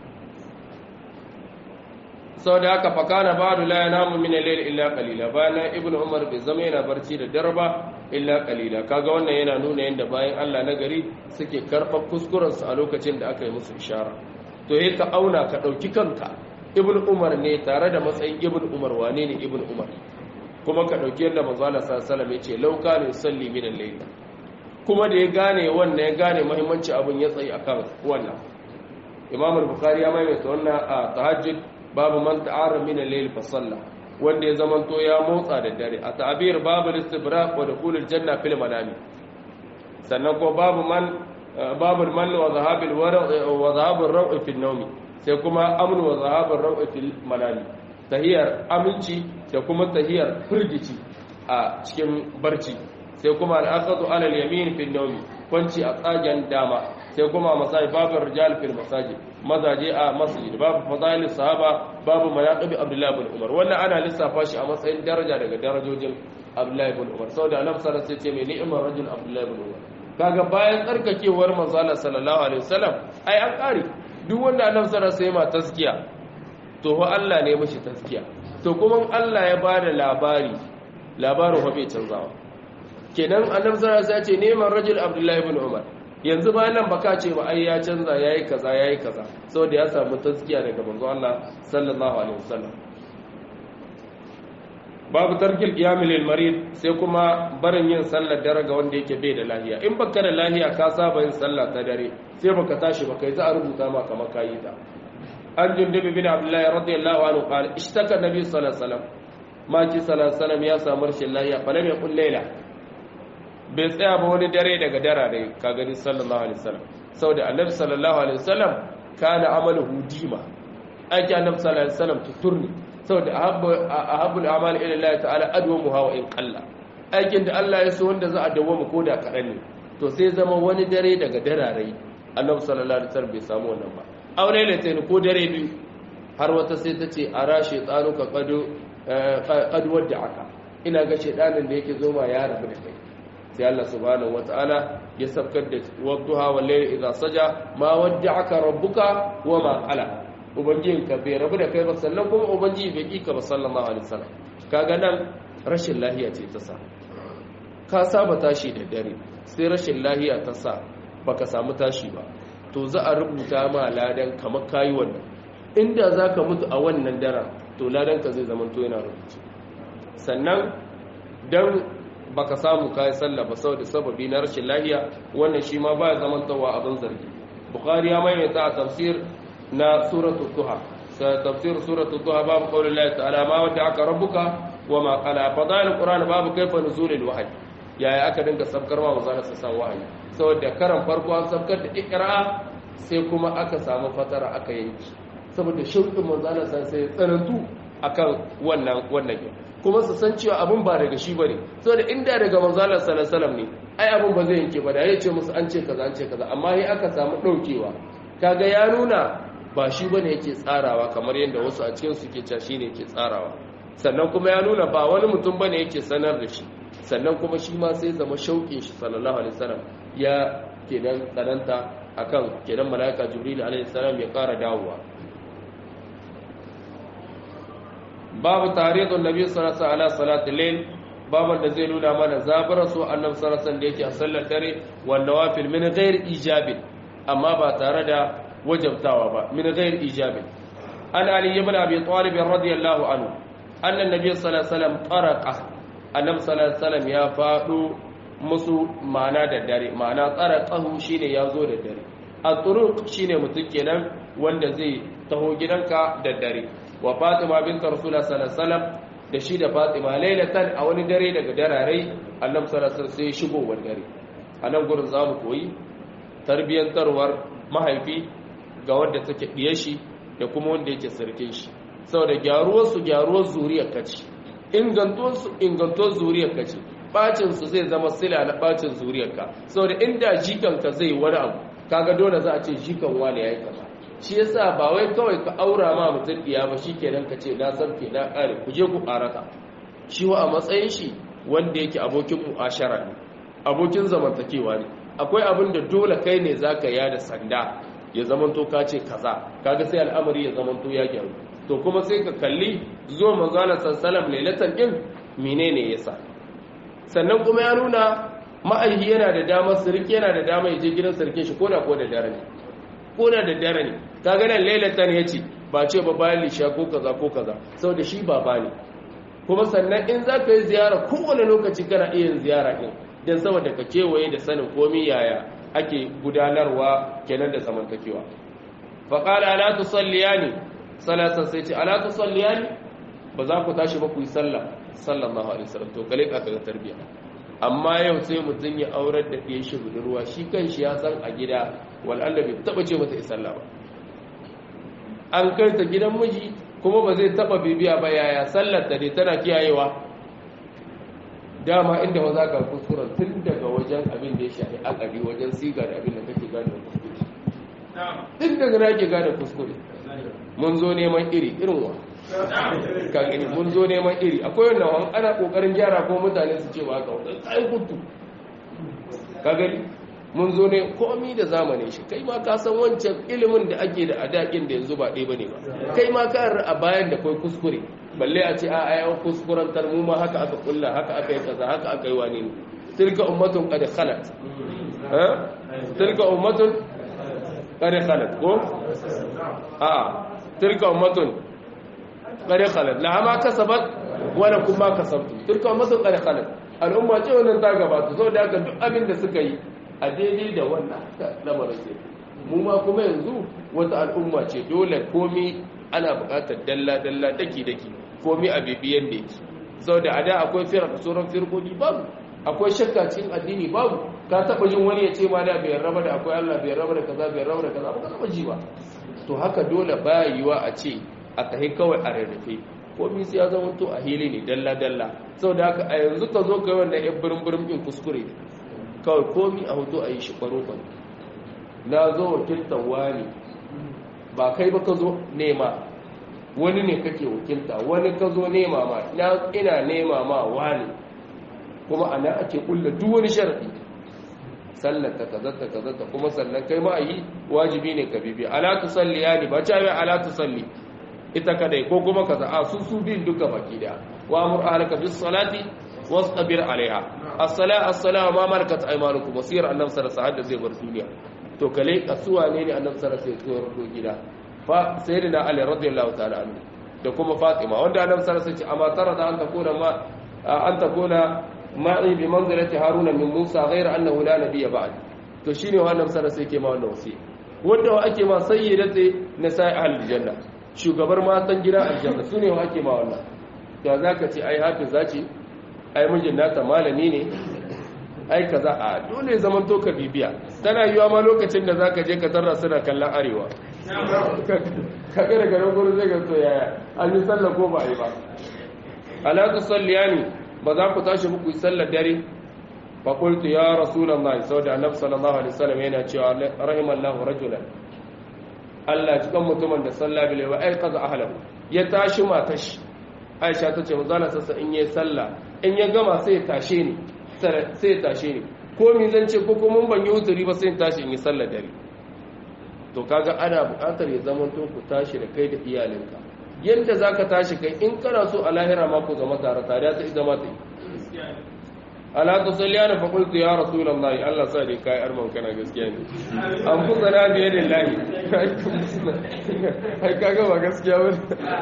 [SPEAKER 1] sau da haka fakana ba'du la yanamu min al-layl illa qalila bayan ibnu umar bai zama yana barci da darba illa qalila kaga wannan yana nuna yanda bayan Allah na gari suke karɓar kuskuren su a lokacin da aka yi musu ishara to yayin ka auna ka dauki kanka ibnu umar ne tare da matsayin ibnu umar wane ne ibnu umar kuma ka dauki yanda manzo Allah sallallahu alaihi wasallam yace law kana yusalli min al-layl kuma da ya gane wannan ya gane muhimmanci abun ya tsayi akan wannan imam al-bukhari ya maimaita wannan a tahajjud babu man ta'ara min al-layl fa salla wanda ya zamanto ya motsa da dare a ta'bir babu istibraq wa dukhul al-janna fil manami sannan ko babu man babu man wa zahab al-wara' wa zahab ar-raw' fi an-nawm sai kuma amn wa zahab ar-raw' fi manami tahiyar aminci da kuma tahiyar firgici a cikin barci sai kuma al-aqdu ala al-yamin fi an-nawm kwanci a tsagen dama sai kuma masajid babu rijal fil masajid mazaje a masjid babu fadail sahaba babu manaqib abdullah ibn umar wannan ana lissafa shi a matsayin daraja daga darajojin abdullah ibn umar saboda annabi sallallahu alaihi wasallam sai ce mai ni'mar rajul abdullah ibn umar kaga bayan tsarkakewar manzo Allah sallallahu alaihi wasallam ai an kare duk wanda annabi sallallahu alaihi wasallam taskiya to ho Allah ne mishi taskiya to kuma Allah ya bada labari labarin ho bai canzawa kenan annabi sallallahu alaihi wasallam ya ce ni'mar rajul abdullah ibn umar yanzu bayan nan baka ce ba ai ya canza yayi kaza yayi kaza saboda ya samu taskiya daga manzo Allah sallallahu alaihi wasallam babu tarkil qiyamil lil marid sai kuma barin yin sallar dare ga wanda yake bai da lahiya in baka da lahiya ka saba yin sallah ta dare sai baka tashi baka yi za a rubuta ma kamar kayi ta an jundubi bin abdullahi radiyallahu anhu qala ishtaka nabi sallallahu alaihi wasallam ma ki sallallahu alaihi wasallam ya samu rashin lahiya fa lam yaqul layla bai tsaya ba wani dare daga dara da ka gani sallallahu alaihi wasallam saboda annabi sallallahu alaihi wasallam kana amaluhu dima aiki annabi sallallahu alaihi wasallam tuturni saboda ahabbul a'mal ila Allah ta'ala adwamuha wa in qalla aikin da Allah ya so wanda za a dawo ko da kadan ne to sai zama wani dare daga dararai annabi sallallahu alaihi wasallam bai samu wannan ba aure ne sai ko dare biyu har wata sai ta ce ara shaytanuka qadu qad wada'aka ina ga shaydanin da yake zo ma ya rabu da kai sai Allah subhanahu wata'ala ya sabkar da wadduha wal layli idha saja ma wadda'aka rabbuka wa ma qala ubangijinka bai rabu da kai ba sannan kuma ubangiji bai kika ba sallallahu alaihi wasallam kaga nan rashin lahiya ce ta sa ka saba tashi da dare sai rashin lahiya ta sa baka samu tashi ba to za a rubuta ma ladan kamar kayi wannan inda zaka mutu a wannan daren to ladan ka zai zama to yana rubuce sannan dan baka samu kai sallah ba saboda sababi na rashin lahiya wannan shi ma baya zamantawa abin zargi bukhari ya maimaita a tafsir na suratul duha tafsir suratul duha babu qaulillahi ta'ala ma wanda aka rabbuka wa ma qala fadail qur'an babu kaifa nuzulul wahyi yaya aka dinga sabkarwa wa zalla sa wahayi saboda karan farko an sabkar da ikra sai kuma aka samu fatara aka yanki saboda shauƙin manzana san sai tsanantu akan wannan wannan kuma su san cewa abin ba daga shi bane saboda inda daga manzana sallallahu alaihi ne ai abin ba zai yanke ba da ya ce musu an ce kaza an ce kaza amma sai aka samu daukewa kaga ya nuna ba shi bane yake tsarawa kamar yadda wasu a cikin su ke cewa shine yake tsarawa sannan kuma ya nuna ba wani mutum bane yake sanar da shi sannan kuma shi ma sai zama shauƙin shi sallallahu alaihi wasallam ya kenan tsananta akan kenan malaika jibril alaihi salam ya ƙara dawowa babu taridun nabi sallallahu alaihi wasallam salatul layl babu da zai nuna mana zabara su annabi sallallahu alaihi da yake a sallar dare wa nawafil min ghairi ijabin amma ba tare da wajabtawa ba min ghairi ijabin an ali ibn abi talib radiyallahu anhu anna nabi sallallahu alaihi wasallam taraqa annabi sallallahu alaihi wasallam ya fado musu ma'ana da dare ma'ana tsaraqahu shine yazo da dare at-turuq shine mutum kenan wanda zai taho gidanka da dare wa fatima binta rasulullah sallallahu alaihi wasallam da shi da fatima lailatan a wani dare daga dararai annabi sallallahu alaihi wasallam sai shigo wani dare anan gurin zamu koyi tarbiyantarwar mahaifi ga wanda take diye shi da kuma wanda yake sarkin shi saboda gyaruwar su gyaruwar zuriyar kace ingantuwar su ingantuwar zuriyar kace bacin su zai zama sila na bacin zuriyar ka saboda inda jikanka zai wani abu kaga dole za a ce jikan wani yayi kaza shi yasa ba wai kawai ka aura ma mutum diya ba shikenan ka ce na sarke na kare ku je ku karata shi wa a matsayin shi wanda yake abokin mu'ashara ne abokin zamantakewa ne akwai abin da dole kai ne zaka ya da sanda ya zamanto ka ce kaza kaga sai al'amari ya zamanto ya gyaru to kuma sai ka kalli zuwa manzala sallallahu lailatan din menene yasa sannan kuma ya nuna ma'aihi yana da damar sirki yana da damar ya je gidan sarkin shi ko da ko da dare ne ko da da dare ne kaga nan lailatan yace ba ce ba bayan lisha ko kaza ko kaza saboda shi baba ne kuma sannan in za ka yi ziyara kowane lokaci kana iya yin ziyara din don saboda ka kewaye da sanin komi yaya ake gudanarwa kenan da zamantakewa faƙala ala tusalliyani salatan sai ce ala tusalliyani ba za ku tashi ba ku yi sallah sallallahu alaihi wasallam to kale ka ga tarbiya amma yau sai mutum ya aurar da ɗaya shi budurwa shi kan shi ya san a gida wal'alla bai taɓa ce mata sallah ba an kai ta gidan miji kuma ba zai taɓa bibiya ba yaya sallar ta ne tana kiyayewa dama inda wa za ka kuskuren tun daga wajen abin da ya shafi akari wajen siga da abin da kake gane kuskure tun daga na ke gane kuskure mun zo neman iri irin wa ka gani mun zo neman iri akwai wannan wani ana kokarin gyara ko mutane su ce ba ka wani tsaye kutu ka gani mun zo ne komi da zamanin shi kai ma ka san wancan ilimin da ake da adakin da yanzu ba ɗaya bane ba kai ma ka a bayan da kai kuskure balle a ce a ayan kuskuren mu ma haka aka kulla haka aka yi kaza haka aka yi wani ne tilka ummatun qad khalat ha tilka ummatun qad khalat ko a tilka ummatun qad khalat la ma kasabat wala kuma kasabtu tilka ummatun qad khalat al'umma ce wannan ta gabata saboda haka duk abin da suka yi a daidai da wannan lamarin ce mu ma kuma yanzu wata al'umma ce dole komi ana buƙatar dalla-dalla daki-daki komi a bibiyan da yake sau da ada akwai firar sauran firkodi babu akwai shakka cikin addini babu ka taɓa jin wani ya ce ma da bai raba da akwai allah bai raba da kaza bai raba da kaza ba ka taɓa ji ba to haka dole baya yiwa a ce a tahi kawai a rarrafe komi sai ya zama to a hili ne dalla-dalla sau da haka a yanzu ka zo kai wannan yan birin-birin ɗin kuskure kawai komi a hoto a yi shi kwaro-kwaro na zo wakiltar wani ba kai ba ka zo nema wani ne kake wakilta wani ka zo nema ma ina nema ma wani kuma ana ake kulla duk wani sharaɗi sallar ta kazata kazata kuma sannan kai ma yi wajibi ne ka bibi ala tusalli yani ba ta yi ala tusalli ita kadai ko kuma kaza a su su bin duka baki da wa amur ahlaka bis salati wastabir alaiha as-sala as-sala ma malakat aymanukum wasir annabi sallallahu alaihi wasallam zai bar duniya to kale kasuwa ne ne annabi sallallahu alaihi wasallam sai gida fa sayyidina ali radiyallahu ta'ala anhu da kuma fatima wanda annabi sallallahu alaihi wasallam amma tara da an takuna ma an takuna ma'i bi manzilati haruna min musa ghayra annahu la nabiyya ba'd to shine wannan sallallahu alaihi wasallam yake ma wannan wasi wanda ake ma sayyidati nisa'i ahlul janna shugabar matan gida aljanna su ne wa ake ma wannan ya za ka ce ai hafiza ce ai mijin nata malami ne ai kaza a dole zaman to ka bibiya tana yiwa ma lokacin da zaka je ka tarra suna kallon arewa ka ga daga nan gurin zai ga to yaya an yi sallah ko ba a yi ba ala tusalliyani ba za ku tashi muku yi sallar dare fa qultu ya rasulullahi saboda annabi sallallahu alaihi wasallam yana cewa rahimallahu rajulan Allah cikin mutumin da sallah bil wa ai qaza ahlahu ya tashi matashi Aisha ta ce manzo sassa in yayi sallah in ya gama sai ya tashe ni sai ya tashe ni ko mi zan ce ko kuma ban yi wuturi ba sai in tashi in yi sallar dare to kaga ana buƙatar ya zama to ku tashi da kai da iyalinka yadda zaka tashi kai in kana so a lahira ma ku zama tare tare ta zama ta yi ala ta salliyana fa qultu ya rasulullahi Allah sa dai kai arman kana gaskiya ne an fusa na biye da lahi ai kaga ba gaskiya ba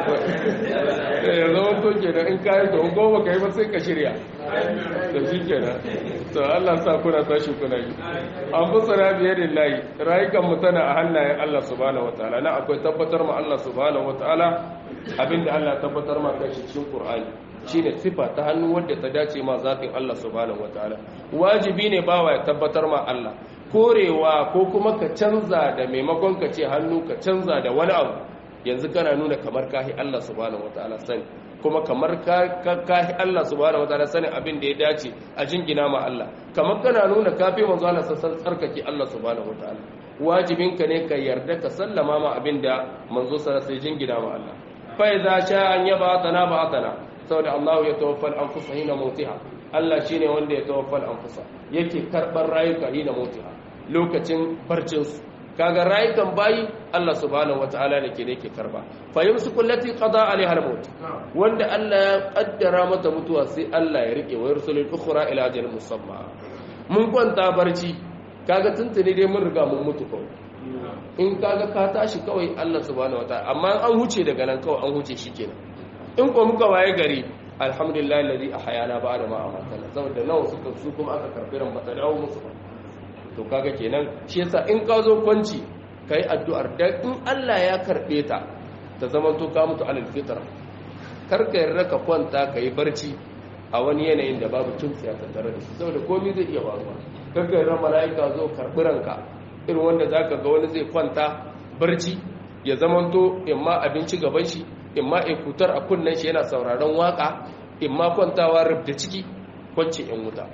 [SPEAKER 1] ya zama to kenan in kai to ko ba kai ba sai ka shirya to shikenan to Allah sa kuna tashi kuna yi an fusa na biye da lahi rayukan mu tana a hannayen Allah subhanahu wataala na akwai tabbatar ma Allah subhanahu wataala abinda Allah tabbatar ma kai cikin Qur'ani shine sifa ta hannu wadda ta dace ma zafin Allah subhanahu wataala wajibi ne bawa ya tabbatar ma Allah korewa ko kuma ka canza da maimakon ka ce hannu ka canza da wani abu yanzu kana nuna kamar kahi Allah subhanahu wataala sani kuma kamar kahi Allah subhanahu wataala sani abin da ya dace a jingina ma Allah kamar kana nuna kafi manzo Allah sassan tsarkake Allah subhanahu wataala wajibinka ne ka yarda ka sallama ma abin da manzo sallallahu alaihi jingina ma Allah fa idza sha an yaba tana ba tana saboda Allah ya tawaffal anfusa hina mautiha Allah shine wanda ya tawaffal anfusa yake karbar rayuka hina mautiha lokacin barcin su kaga rayukan bayi Allah subhanahu wataala ne ke ne ke karba fa yumsiku allati qada alaiha al-maut wanda Allah ya kaddara mata mutuwa sai Allah ya rike wa yursulul ukhra ila ajalin musamma mun kwanta barci kaga tuntuni dai mun riga mun mutu kawai in kaga ka tashi kawai Allah subhanahu wataala amma an huce daga nan kawai an huce shikenan in ko muka waye gari alhamdulillah alladhi ahyana ba'da ma amatana saboda nawa suka su kuma aka karbi ran bata dawo musu ba to kaga kenan shi yasa in ka zo kwanci kai addu'ar da in Allah ya karbe ta ta zaman to ka mutu alal fitra kar ka yarda ka kwanta kai barci a wani yanayin da babu tuntsiya tattare da shi saboda komai zai iya faruwa kar ka yarda mala'ika zo karbi ranka irin wanda zaka ga wani zai kwanta barci ya zamanto imma abinci gaban shi imma ikutar a kunnen shi yana sauraron waka imma kwantawa rubda ciki kwanci in wuta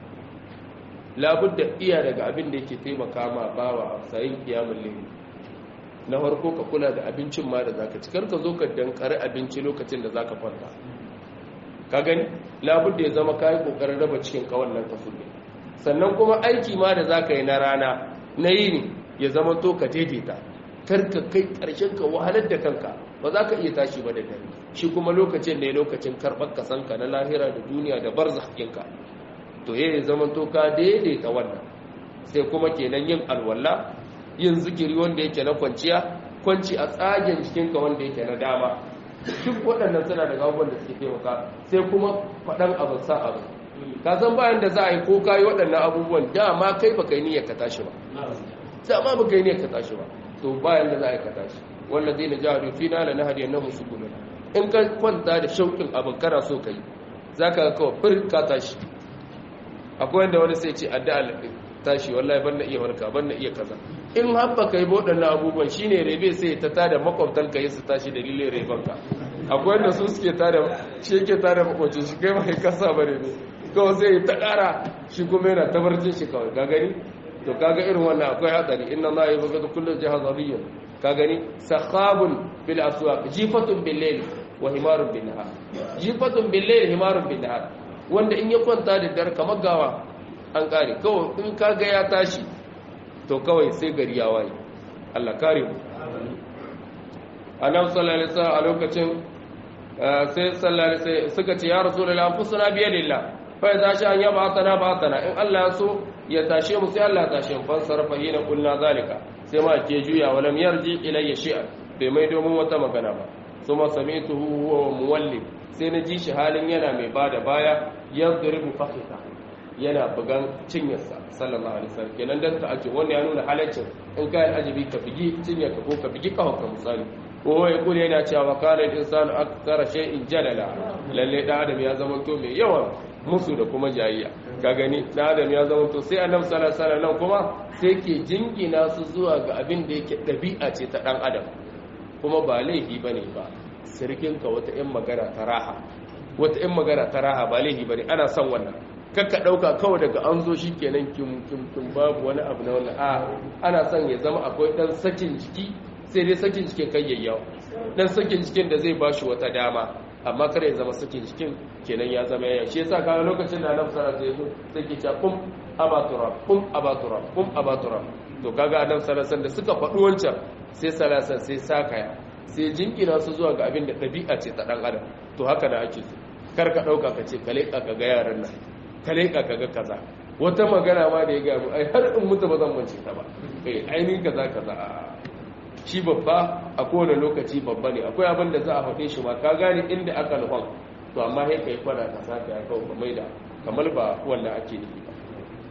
[SPEAKER 1] labudda iya daga abin da yake taimaka ma bawa a sayin kiyamun lili na farko ka kula da abincin ma da zaka ci karka zo ka dankari abinci lokacin da zaka kwanta ka gani labudda ya zama kayi kokarin raba cikin kawan nan kasulli sannan kuma aiki ma da zaka yi na rana na yini ya zama to ka daidaita karka kai karshen ka wahalar da kanka ba za ka iya tashi ba da dare shi kuma lokacin ne lokacin karɓar kasanka na lahira da duniya da bar zahakinka to ya zama to ka daidaita wannan sai kuma kenan yin alwala yin zikiri wanda yake na kwanciya kwanci a tsagen jikinka wanda yake na dama duk waɗannan suna daga abubuwan da suke taimaka sai kuma faɗan abu sa abu ka san bayan da za a yi ko ka yi waɗannan abubuwan dama kai ba kai niyyar ka tashi ba dama ba kai niyyar ka tashi ba to bayan da za a yi ka tashi wanda zai na jihar fi na na hadiyar na musu gudun in ka kwanta da shauƙin abin kana so ka yi za ka ga kawai fir ka tashi akwai wanda wani sai ce addu'a tashi wallahi ban na iya warka ban na iya kaza in habba kai waɗannan abubuwan shine rebe sai ta tada makwabtan ka yi su tashi dalilin reban ka akwai wanda su suke tada shi yake tada makwabcin shi kai mai kasa ba rebe kawai sai ta ƙara shi kuma yana tabarcin shi kawai ka gani to kaga irin wannan akwai hatsari inna ma yabghadu kullu jahazariyyin ka gani sakhabun bil aswaq jifatun bil layl wa himarun bin nahar jifatun bil layl himarun bin nahar wanda in ya kwanta da dare kamar gawa an kare kawai in kaga ya tashi to kawai sai gari ya waye Allah kare mu annabi sallallahu alaihi wasallam a lokacin sai sallallahu alaihi suka ce ya rasulullahi anfusuna bi yadillah fa idza sha an yaba tana ba tana in Allah ya so ya tashe mu sai Allah ya tashe mu fan sarfa hina kulna zalika sai ma ke juya walam yarji ilayya shay'an bai mai domin wata magana ba kuma sami'tuhu huwa muwallim sai na ji shi halin yana mai bada baya yadribu fakhita yana bugan cinyarsa sallallahu alaihi wasallam kenan dan ta ake wannan ya nuna halaccin in kai ajibi ka bigi cinyarka ko ka bigi kahonka misali ko ya kula yana cewa kana insanu aktsara shay'in jadala lalle da adam ya zama to mai yawan musu da kuma jayayya ka gani da adam ya zama to sai annabi sallallahu alaihi wasallam kuma sai ke jingina su zuwa ga abin da yake dabi'a ce ta dan adam kuma ba laifi bane ba sirkin ka wata yan magana ta raha wata yan magana ta raha ba laifi bane ana son wannan kakka dauka kawai daga an zo shikenan kim kim kim babu wani abu na wannan a ana son ya zama akwai dan sakin jiki sai dai sakin cikin kai yayyawa dan sakin cikin da zai bashi wata dama amma kar ya zama sakin cikin kenan ya zama yayya shi yasa kaga lokacin da Annabi sallallahu alaihi wasallam sai ke cewa kum abatura kum abatura kum abatura to kaga Annabi sallallahu alaihi da suka faɗi wancan sai salasan sai sakaya sai jinkina su zuwa ga abin da ɗabi'a ce ta ɗan adam to haka da ake so kar ka ɗauka ka ce ka leƙa ka ga yaran nan ka leƙa ka ga kaza wata magana ma da ya gaya mu ai har in mutu ba zan mance ta ba kai ainihin kaza kaza shi babba a kowane lokaci babba ne akwai abin da za a faɗe shi ma ka gane inda aka nufan to amma sai ka yi kwana ka saka ya kawo kamar da kamar ba wanda ake nufi ba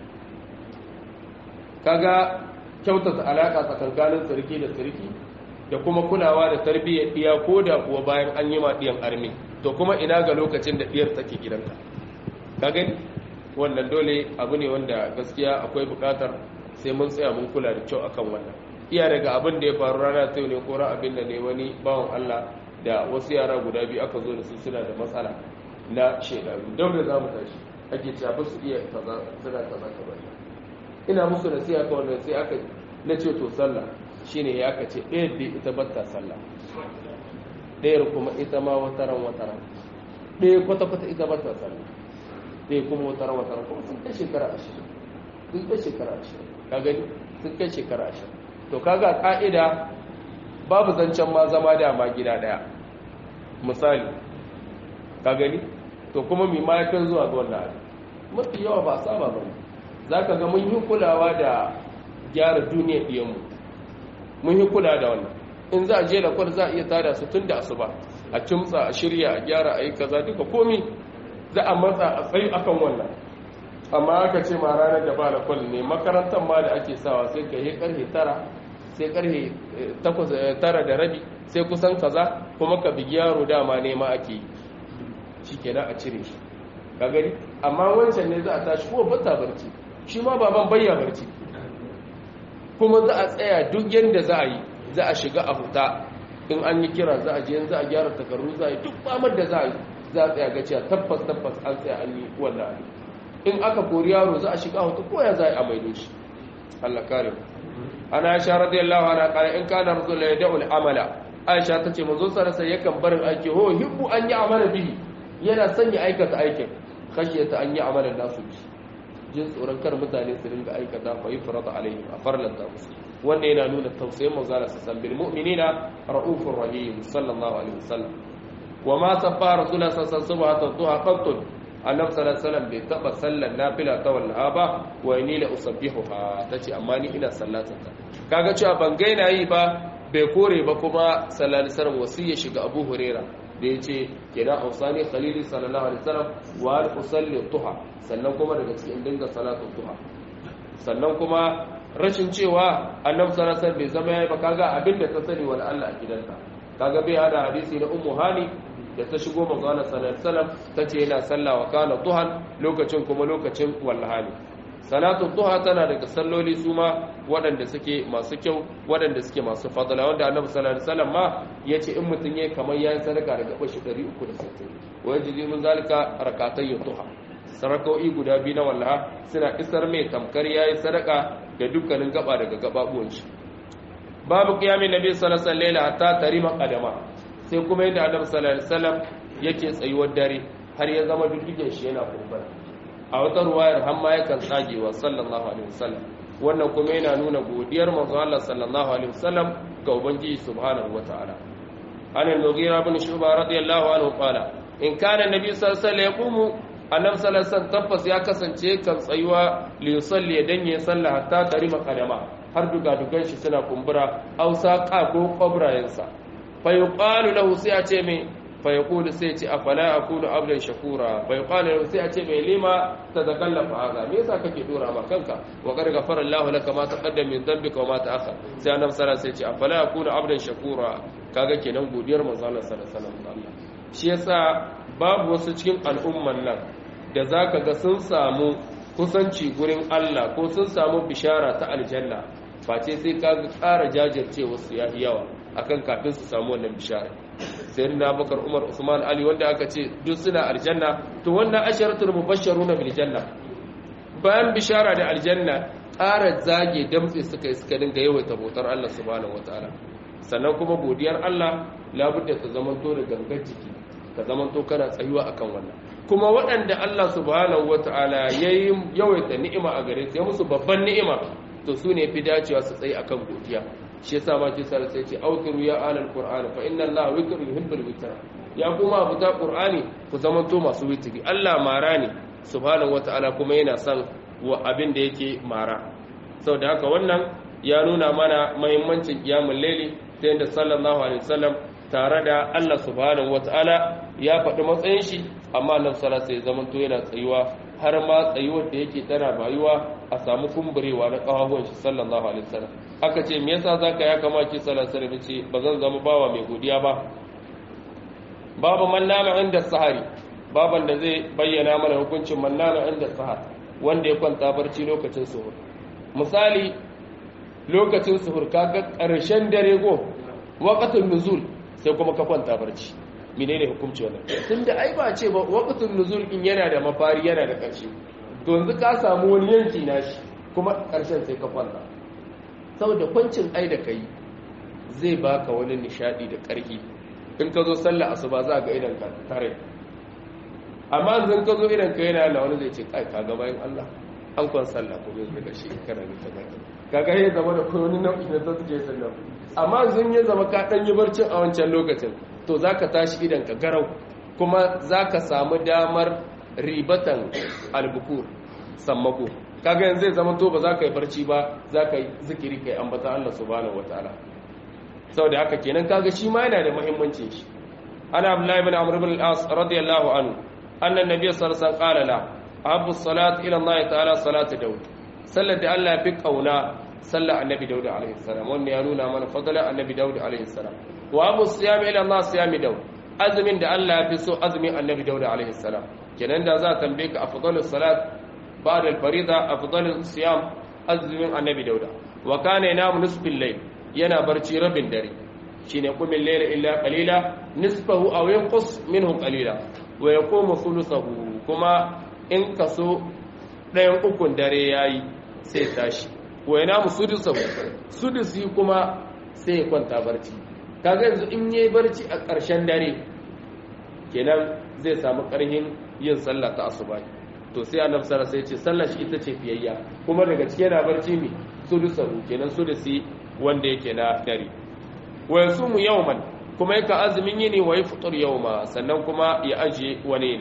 [SPEAKER 1] kaga kyautata alaka tsakankanin sarki da sarki da kuma kulawa da tarbiyyar diya ko da kuwa bayan an yi ma diyan armi to kuma ina ga lokacin da diyar take gidanka ka gani wannan dole abu ne wanda gaskiya akwai bukatar sai mun tsaya mun kula da kyau akan wannan iya daga abin da ya faru rana ta ne ko abin da ne wani bawan Allah da wasu yara guda biyu aka zo da su suna da matsala na shekaru don da za mu tashi ake cewa ba su iya kaza suna kaza kaza ina musu nasiha ka wannan sai aka na ce to sallah shine ya aka ce ɗaya da ita batta sallah ɗayar kuma ita ma wataran wataran ɗaya kwata-kwata ita batta sallah ɗaya kuma wataran wataran kuma sun kai shekara ashirin sun kai shekara ashirin ka gani sun kai shekara ashirin to kaga ka'ida babu zancen ma zama dama gida daya misali ka gani to kuma mai mayakan zuwa ga wannan abin mafi yawa ba saba ba za ka ga mun yi kulawa da gyara duniyar ɗiyanmu mun yi kula da wannan in za a je da kwal za a iya tada su tun da asuba a kimtsa a shirya a gyara a yi kaza duka komi za a matsa a tsayi akan wannan amma aka ce ma ranar da ba da kwal ne makarantar ma da ake sawa sai ka yi karfe tara sai karfe tara da rabi sai kusan kaza kuma ka bigi yaro dama nema ake yi shi kenan a cire shi ka gani amma wancan ne za a tashi ko bata barci shi ma baban bayya barci kuma za a tsaya duk yadda za a yi za a shiga a huta in an yi kira za a je za a gyara takarru za a yi duk famar da za a yi za a tsaya ga cewa tabbas tabbas an tsaya an yi wannan abin in aka kori yaro za a shiga hutu ko ya za a maido shi Allah kare mu ana aisha radiyallahu anha qala in kana rasul la yad'u al-amala aisha tace manzo sallallahu alaihi yakan barin aiki ho hibbu an yi amala bihi yana son ya aikata aikin khashiyata an yi amalan nasu bi jin tsoron kar mutane su ringa aikata fa yi farata alaihim a farlanta musu wanda yana nuna tausayin manzo sallallahu alaihi wasallam bil mu'minina raufur rahim sallallahu alaihi wasallam wa ma sabba rasulullah sallallahu alaihi wasallam duha qattun annabi sallallahu alaihi wasallam bai taba sallar nafila ta wallaha ba wa ni la usabbihuha tace amma ni ina sallatar ta kaga cewa ban gaina yi ba bai kore ba kuma sallallahu alaihi wasallam wasiya shiga Abu Huraira da yace kenan ausani khalili sallallahu alaihi wasallam wa al usalli tuha sannan kuma daga cikin dinga salatu tuha sannan kuma rashin cewa annabi sallallahu alaihi wasallam bai zama yayi ba kaga abinda ta sani wal Allah a gidanta kaga bai hada hadisi na ummu hani da ta shigo manzana sallallahu ta ce yana sallah wa kana duhan lokacin kuma lokacin wallahani salatu duha tana daga salloli su ma waɗanda suke masu kyau waɗanda suke masu fadala wanda annabi sallallahu alaihi wasallam ma yace in mutun yayi kamar yayin sadaka daga bashi 360 wa yaji min zalika rakatay duha sarakoi guda biyu na wallaha suna isar mai tamkar yayi sadaka da dukkanin gaba daga gababuwan shi babu qiyamin nabi sallallahu alaihi wasallam hatta tarima qadama sai kuma yadda annabi sallallahu alaihi wasallam yake tsayuwar dare har ya zama dukkan shi yana kumbura a wata ruwayar har ma yakan tsagewa sallallahu alaihi wasallam wannan kuma yana nuna godiyar manzo Allah sallallahu alaihi wasallam ga ubangiji subhanahu wataala an al-mughira ibn shu'ba radiyallahu anhu qala in kana nabi sallallahu alaihi wasallam yaqumu annabi sallallahu alaihi wasallam tabbas ya kasance kan tsayuwa li yusalli dan ya salla hatta tarima qadama har duka dukan shi suna kumbura au saqa ko qabrayensa fa yuqalu lahu sai a ce mai fa yaqulu sai ce afala akunu abdan shakura fa yuqalu sai a ce mai lima tazakallafa hada me yasa kake dora ma kanka wa qad ghafara Allah laka ma taqaddama min dhanbika wa ma ta'akhkhar sai annabi sallallahu alaihi wasallam sai ce afala akunu abdan shakura kaga kenan godiyar manzo Allah sallallahu alaihi wasallam shi yasa babu wasu cikin al'umman nan da zaka ga sun samu kusanci gurin Allah ko sun samu bishara ta aljanna face sai ka ƙara jajirce wasu ya yawa akan kafin su samu wannan bishara sai na bakar umar usman ali wanda aka ce duk suna aljanna to wannan asharatul mubashsharuna bil janna bayan bishara da aljanna ƙara zage damtse suka yi suka dinga yawaita bautar Allah subhanahu wataala sannan kuma godiyar Allah labudda ta zamanto da gangar jiki ka zamanto kana tsayuwa akan wannan kuma waɗanda Allah subhanahu wata'ala ya yi yawaita ni'ima a gare su ya musu babban ni'ima to su ne fi dacewa su tsaye akan godiya shi yasa ma kisa sai ce autiru ya alal qur'an fa inna allaha witru yuhibbul witra ya kuma abuta qur'ani ku zamanto masu witri Allah mara ne subhanahu wata'ala kuma yana son wa abin da yake mara saboda haka wannan ya nuna mana muhimmancin qiyamul layli ta yadda sallallahu alaihi wasallam tare da Allah subhanahu wata'ala ya faɗi matsayin shi amma nan sala sai zaman to yana tsayuwa har ma tsayuwar da yake tana bayuwa a samu kumburewa na kafafuwan shi sallallahu alaihi wasallam aka ce me yasa zaka ya kama ki sallallahu alaihi wasallam ce bazan zama bawa mai godiya ba babu man nama inda sahari baban da zai bayyana mana hukuncin man nama inda sahar wanda ya kwanta barci lokacin suhur misali lokacin suhur kaga karshen dare go waqatul nuzul sai kuma ka kwanta barci menene hukunci wannan tunda ai ba ce ba waqtul nuzul in yana da mafari yana da ƙarshe to yanzu ka samu wani yanki nashi kuma ƙarshen sai ka kwanta saboda kwancin ai da kai zai baka wani nishadi da ƙarfi in ka zo sallah asuba za ga idan ka tare amma zan ka zo idan ka yana da wani zai ce kai ka ga bayan Allah an kwan sallah ko zai ga shi kana ne ta gaka kaga ya zama da wani nau'i na zai sallah amma zan ya zama ka dan yi barcin a wancan lokacin to za ka tashi idan ka garau kuma za ka samu damar ribatan albukur sammako kaga yanzu zai zama to ba za ka yi barci ba za ka yi zikiri kai ambata Allah subhanahu wataala saboda haka kenan kaga shi ma yana da muhimmanci shi ana abdullahi ibn amr ibn al-as radiyallahu anhu anna nabiy sallallahu alaihi wasallam qala la ahabbu salat ila Allah ta'ala salatu daud sallar da Allah ya fi kauna sallar annabi daud alaihi salam wannan ya nuna mana fadlan annabi daud alaihi salam wa abu siyam ila Allah siyami daud azumin da Allah ya fi so azumin annabi daud alaihi salam kenan da za tambaye ka afdalus salat ba'da al-farida afdalus siyam azumin annabi daud wa kana yanamu nisfil layl yana barci rabin dare shine qumil layla illa qalila nisfahu aw yanqus minhu qalila wa yaqumu thuluthahu kuma in kaso ɗayan ukun dare yayi sai tashi wa yanamu sudusahu sudusi kuma sai ya kwanta barci kaga yanzu in yayi barci a ƙarshen dare kenan zai samu ƙarhin yin sallah ta asuba to sai annabi sallallahu alaihi wasallam sai ce sallar shi ita ce fiyayya kuma daga cike yana barci mi sudusahu kenan sudusi wanda yake na dare wa yasumu yawman kuma yaka azumin yini wa yafṭur yawma sannan kuma ya aje wani ne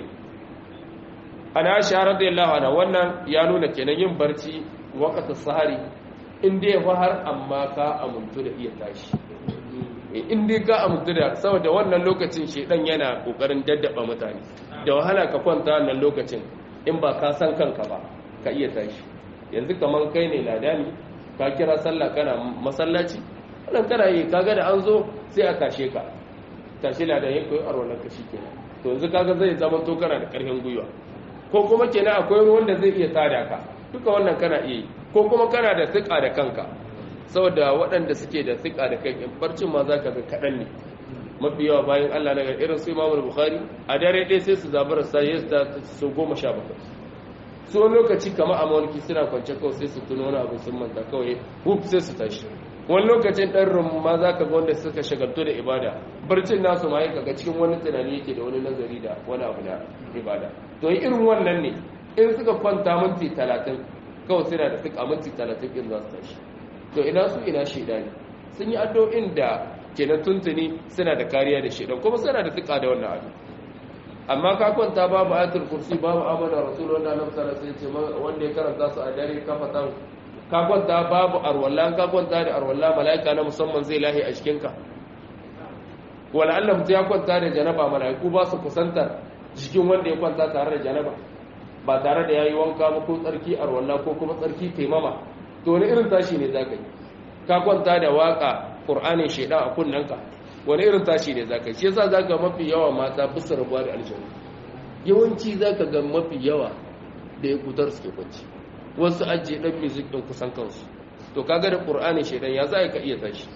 [SPEAKER 1] ana aisha radiyallahu anha wannan ya nuna kenan yin barci waqtu sahari in dai har amma ka amuntu da iya tashi in dai ka amintu da saboda wannan lokacin shedan yana kokarin daddaba mutane da wahala ka kwanta wannan lokacin in ba ka san kanka ba ka iya tashi yanzu kaman kai ne ladani ka kira sallah kana masallaci wannan kana yi kaga da an zo sai a tashe ka tashi ladan ya koyi arwalan ka shikenan to yanzu kaga zai zama to kana da karfin gwiwa ko kuma kenan akwai wanda zai iya tada ka duka wannan kana iya yi ko kuma kana da tsika da kanka saboda waɗanda suke da tsika da kai in barcin ma za ka ga kaɗan ne mafi yawa bayan Allah na irin su Imam Bukhari a dare ɗaya sai su zabara sai ya da su goma sha bakwai su wani lokaci kama a mawalki suna kwance kawai sai su tuno wani abu sun manta kawai huf sai su tashi wani lokacin ɗan rum ma za ka ga wanda suka shagaltu da ibada barcin nasu ma kaga cikin wani tunani yake da wani nazari da wani abu da ibada to irin wannan ne in suka kwanta minti talatin kawai suna da suka minti talatin in za su tashi to ina su ina shaidani sun yi addu'o'in da kenan tuntuni suna da kariya da shaidan kuma suna da tuka da wannan abu amma ka kwanta babu ayatul kursi babu amana rasul wanda annabi sallallahu alaihi wasallam wanda ya karanta su a dare ka fata ka kwanta babu arwalla ka kwanta da arwalla malaika na musamman zai lahi a cikin ka wala Allah mutum ya kwanta da janaba mala'iku ba su kusantar jikin wanda ya kwanta tare da janaba ba tare da yayi wanka ba ko tsarki arwalla ko kuma tsarki taimama to wani irin tashi ne zaka yi ka kwanta da waka qur'anin shedan a kunnanka wani irin tashi ne zaka yi shi yasa zaka mafi yawa mata bisa rabuwa da aljanna yawanci zaka ga mafi yawa da ya kutar suke kwanci wasu ajiye dan music din kusan kansu to kaga da qur'anin shedan ya za ka iya tashi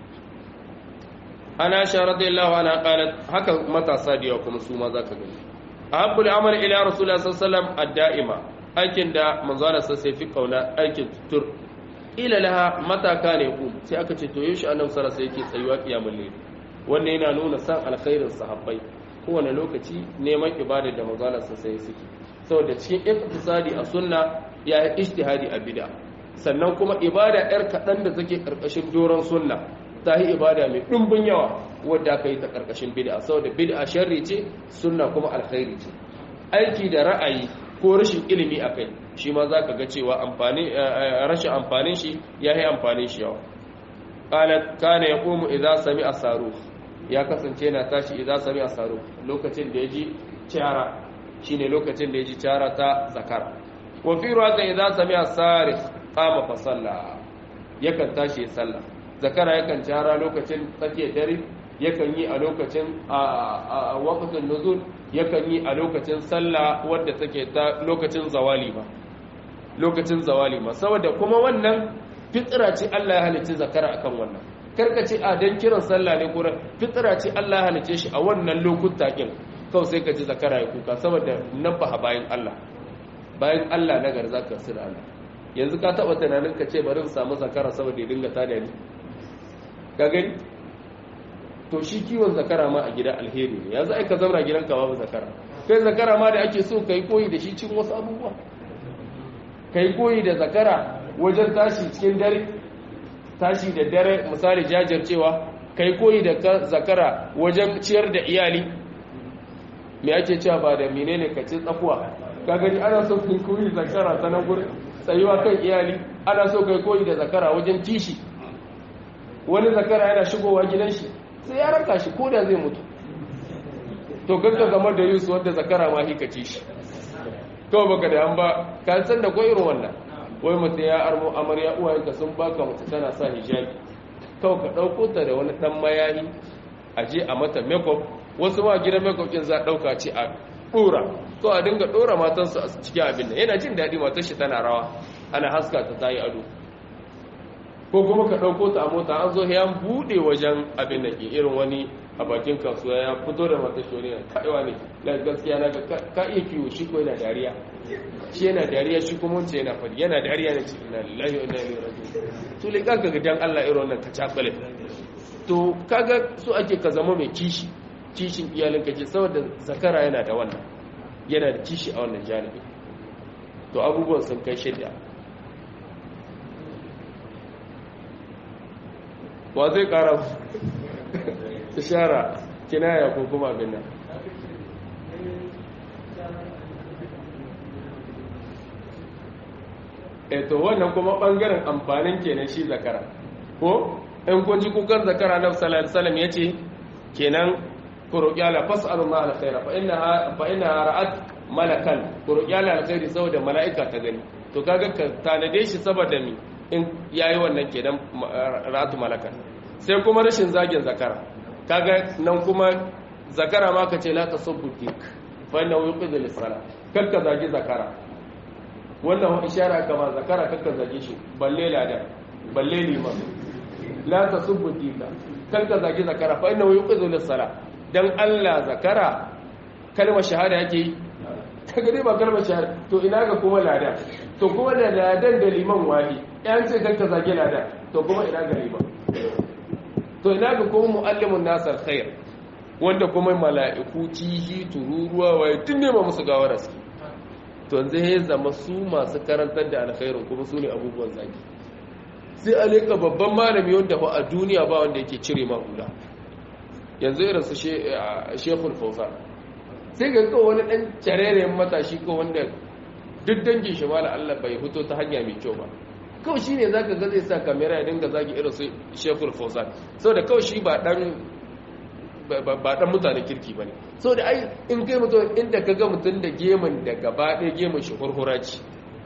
[SPEAKER 1] ana sha radiyallahu anha qalat haka matasa da yawa kuma su ma zaka gani ahabbul amal ila rasulullah sallallahu alaihi wasallam ad-da'ima aikin da manzo Allah sai fi kauna aikin tur ila laha mata kana ku sai aka ce to yaushe annabi sallallahu alaihi wasallam yake tsayuwa kiyamul layl wannan yana nuna san alkhairin sahabbai kowane lokaci neman ibada da manzo Allah sai suke saboda cikin iktisadi a sunna ya yi ijtihadi a bid'a sannan kuma ibada yar kadan da take karkashin doron sunna ta yi ibada mai ɗumbin yawa wadda aka yi ta ƙarƙashin bid'a saboda bid'a sharri ce sunna kuma alkhairi ce aiki da ra'ayi ko rashin ilimi a kai shi ma za ka ga cewa rashin amfanin shi ya yi amfanin shi yawa ƙalat kana ya ƙomu idan sami a saro ya kasance na tashi idan sami a saro lokacin da ya ji cara shi ne lokacin da ya ji cara ta zakara wafi ruwa idan sami a sarif kama fasalla yakan tashi ya sallah zakara yakan cara lokacin tsakiyar dare yakan yi a lokacin a waqtin nuzul yakan yi a lokacin sallah wadda take ta lokacin zawali ba lokacin zawali ma saboda kuma wannan fitra ce Allah ya halicci zakara akan wannan karka ce a dan kiran sallah ne kuma fitra ce Allah ya halicce shi a wannan lokuta kin kawai sai ka ji zakara ya kuka saboda nabaha bayan Allah bayan Allah na gar zaka sir Allah yanzu ka taba tunanin ka ce bari in samu zakara saboda ya dinga tada ni ka gani to shi kiwon zakara ma a gida alheri ne yanzu ai ka zauna gidanka babu zakara kai zakara ma da ake so kai koyi da shi cin wasu abubuwa kai koyi da zakara wajen tashi cikin dare tashi da dare misali jajircewa kai koyi da zakara wajen ciyar da iyali me ake cewa ba da menene ka ci tsakuwa ka gani ana so kai koyi zakara ta nan gurin tsayuwa kan iyali ana so kai koyi da zakara wajen kishi wani zakara yana shigowa gidan shi sai ya raka shi ko da zai mutu to kanka game da yusuf wanda zakara ma hikace shi kawai baka da an ba ka san da kwai irin wannan wai mutum ya armo amarya uwayenka sun baka mace tana sa hijabi kawai ka ɗauko ta da wani ɗan mayayi a je a mata makeup wasu ma gidan makeup ɗin za ɗauka ce a ɗora to a dinga ɗora matansu a cikin abin nan yana jin daɗi matar shi tana rawa ana haska ta ta yi ado ko kuma ka ɗauko ta a mota an zo ya buɗe wajen abin da ke irin wani a bakin kasuwa ya fito da mata shi wani kaiwa ne na gaskiya na ka iya kiwo shi ko yana dariya shi yana dariya shi kuma wance yana fadi yana dariya na ce ina lillahi wa inna ilaihi raji'un to le kaga ga dan Allah irin wannan kacakale to kaga so ake ka zama mai kishi kishin iyalin ka ce saboda zakara yana da wannan yana da kishi a wannan janibi to abubuwan sun kai shidda wa zai kara ishara kinaya ko kuma abin nan eto wannan kuma bangaren amfanin kenan shi zakara ko in kun ji kukan zakara na sallallahu alaihi yace kenan ku roƙi Allah fas'alu ma alkhaira fa innaha fa innaha ra'at malakan ku roƙi Allah alkhairi saboda mala'ika ta gani to kaga ka tanade shi saboda mi in yayi wannan kenan ra'atu malakan sai kuma rashin zagin zakara kaga nan kuma zakara ma ka ce la tasubbu dik fa inna yuqidhu lis-sala kakka zagi zakara wannan ishara kama zakara kakka zage shi balle ladan balle liman la tasubbu dika kakka zagi zakara fa inna yuqidhu lis-sala dan Allah zakara kalmar shahada yake yi kaga dai ba kalmar shahada to ina ga kuma ladan to kuma da ladan da liman wali yan ce kakka zage ladan to kuma ina ga liman to ina ga kuma muallimun nasar khair wanda kuma mala'iku cihi tururuwa waye tun nema musu gawara su to yanzu ya zama su masu karantar da alkhairin kuma su ne abubuwan zaki sai alika babban malami wanda fa a duniya ba wanda yake cire ma hula yanzu irin su shekul fausa sai ga kawo wani dan carerayen matashi ko wanda duk dangin shi mala Allah bai fito ta hanya mai kyau ba kawai shi ne za ka ga zai sa kamera ya dinga zagi irin su shekul fausa saboda kawai shi ba dan ba dan mutane kirki bane so da ai in kai mutum inda kaga mutum da gemun da gaba ɗaya gemun shi hurhura ce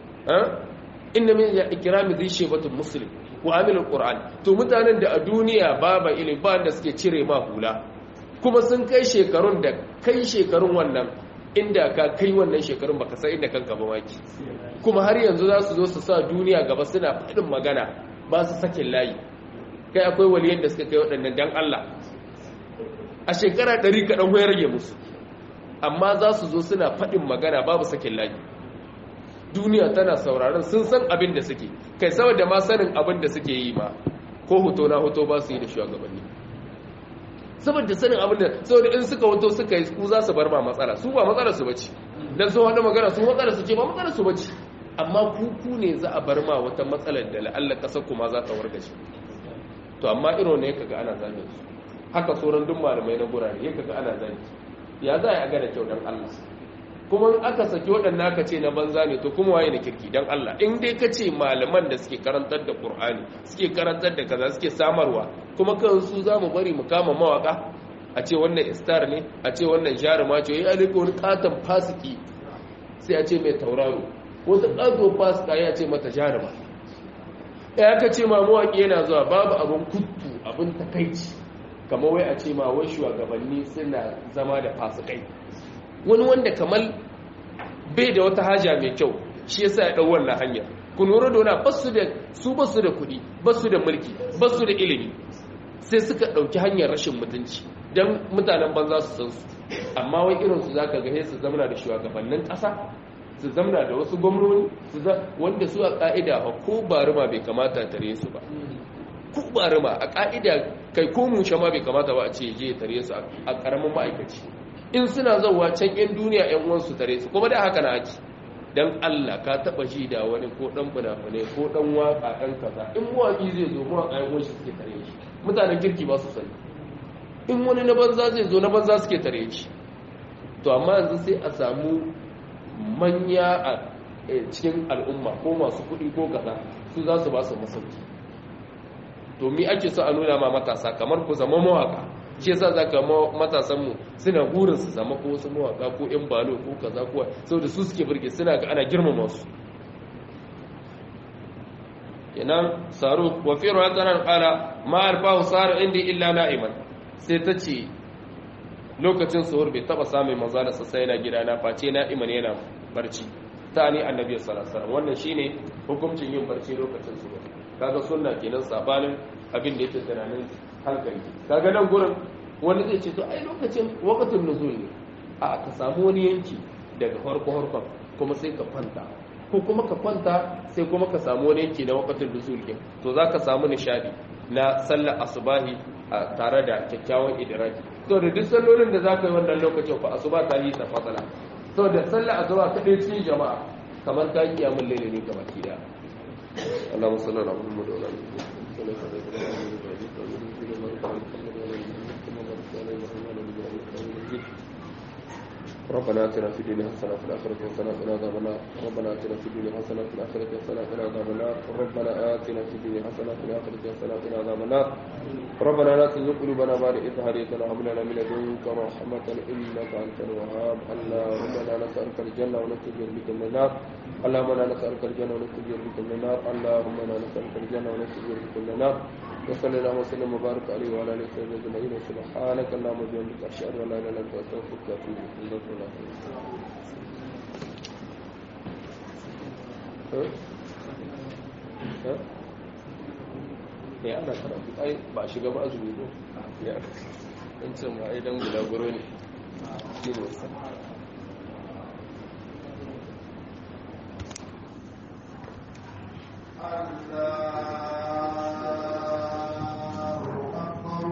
[SPEAKER 1] inna min ya ikrami zai shebatun muslim wa amilul qur'an to mutanen da a duniya baba ilimi ba da suke cire ma hula kuma sun kai shekarun da kai shekarun wannan inda ka kai wannan shekarun baka san inda kanka ba maki kuma har yanzu za su zo su sa duniya gaba suna faɗin magana ba su sakin layi kai akwai waliyan da suka kai waɗannan dan Allah a shekara ɗari kaɗan ya rage musu amma za su zo suna faɗin magana babu sakin layi duniya tana sauraron sun san abin da suke kai saboda ma sanin abin da suke yi ma ko hoto na hoto ba su yi da shugabanni saboda sanin abin da saboda in suka hoto suka yi ku za su bar ma matsala su ba matsala su bace dan sun hada magana sun matsala su ce ba matsala su bace amma ku ku ne za a bar ma wata matsalar da la'alla kasar kuma za ta wargaje to amma irin ne kaga ana zane su haka sauran duk malamai na gurare ya kaga ana zane ya za a ga da kyau dan Allah kuma aka saki waɗanda aka ce na banza ne to kuma waye na kirki don Allah in dai ka ce malaman da suke karantar da Qur'ani suke karantar da kaza suke samarwa kuma kan su za mu bari mu kama mawaka a ce wannan star ne a ce wannan jaruma ce ya alika wani katon fasiki sai a ce mai tauraro wata ƙato fasika ya ce mata jaruma ya ka ce ma mawaki yana zuwa babu abin kuttu abin takaici kamar wai a ce ma wai shugabanni suna zama da fasikai wani wanda kamar bai da wata haja mai kyau shi yasa ya dau wannan hanyar ku lura da wani basu da su basu da kuɗi basu da mulki basu da ilimi sai suka ɗauki hanyar rashin mutunci don mutanen banza su san su amma wai irin su zaka ga su zamana da shugabannin ƙasa su zamana da wasu gwamnoni su wanda su a ƙa'ida ba ko baruma bai kamata tare su ba ko baruma a ƙa'ida kai ko mushe ma bai kamata ba a ce je tare su a ƙaramin ma'aikaci in suna zauwa can yan duniya yan uwansu tare su kuma da haka na ake dan Allah ka taba ji da wani ko dan funafune ko dan waka dan kaza in mawaki zai zo mawaka yan uwansu suke tare shi mutanen kirki ba su sani in wani na banza zai zo na banza suke tare shi to amma yanzu sai a samu manya a cikin al'umma ko masu kuɗi ko kaza su za su ba su masauki to mi ake so a nuna ma matasa kamar ku zama mawaka shi yasa zaka matasan mu suna burin su zama ko wasu mawaka ko yan balo ko kaza ko saboda su suke burge suna ga ana girmama su kenan saru wa fi rawatan qala ma alfahu sar indi illa na'iman sai ta ce lokacin suhur bai taba samun manzo da sai yana gida na face na'iman yana barci ta ni annabi sallallahu alaihi wasallam wannan shine hukuncin yin barci lokacin suhur kaga sunna kenan sabanin abin da yake tunanin hankali kaga nan gurin wani zai ce to ai lokacin waqtul nuzul ne a ka samu wani yanki daga farko farkon kuma sai ka kwanta ko kuma ka kwanta sai kuma ka samu wani yanki na waqtul nuzul din to zaka samu nishadi na sallar asubahi tare da kyakkyawan idraki to da duk sallolin da zaka yi wannan lokacin fa asuba ta yi ta fasala to da sallar asuba kadai cikin jama'a kamar ka kiyamul layli ne gaba ki da اللهم صل على محمد وعلى ال محمد ربنا اتنا في الدنيا حسنه وفي الاخره حسنه وقنا عذاب النار ربنا اتنا في الدنيا حسنه وفي الاخره حسنه وقنا عذاب النار ربنا اتنا في الدنيا حسنه وفي الاخره حسنه وقنا عذاب النار ربنا لا تزغ قلوبنا بعد إذ هديتنا وهب لنا من لدنك رحمة إنك أنت الوهاب اللهم انا نسألك الجنة ونستجير بك من النار اللهم انا نسألك الجنة ونستجير بك من النار اللهم انا نسألك الجنة ونستجير بك من النار وصلى الله وسلم وبارك عليه وعلى اله وصحبه اجمعين وسبحانك اللهم وبحمدك اشهد ان لا اله الا انت استغفرك واتوب اليك ya ana karatu ai ba shiga ba azumi ko ya in ce ma ai dan guda guro ne shi ne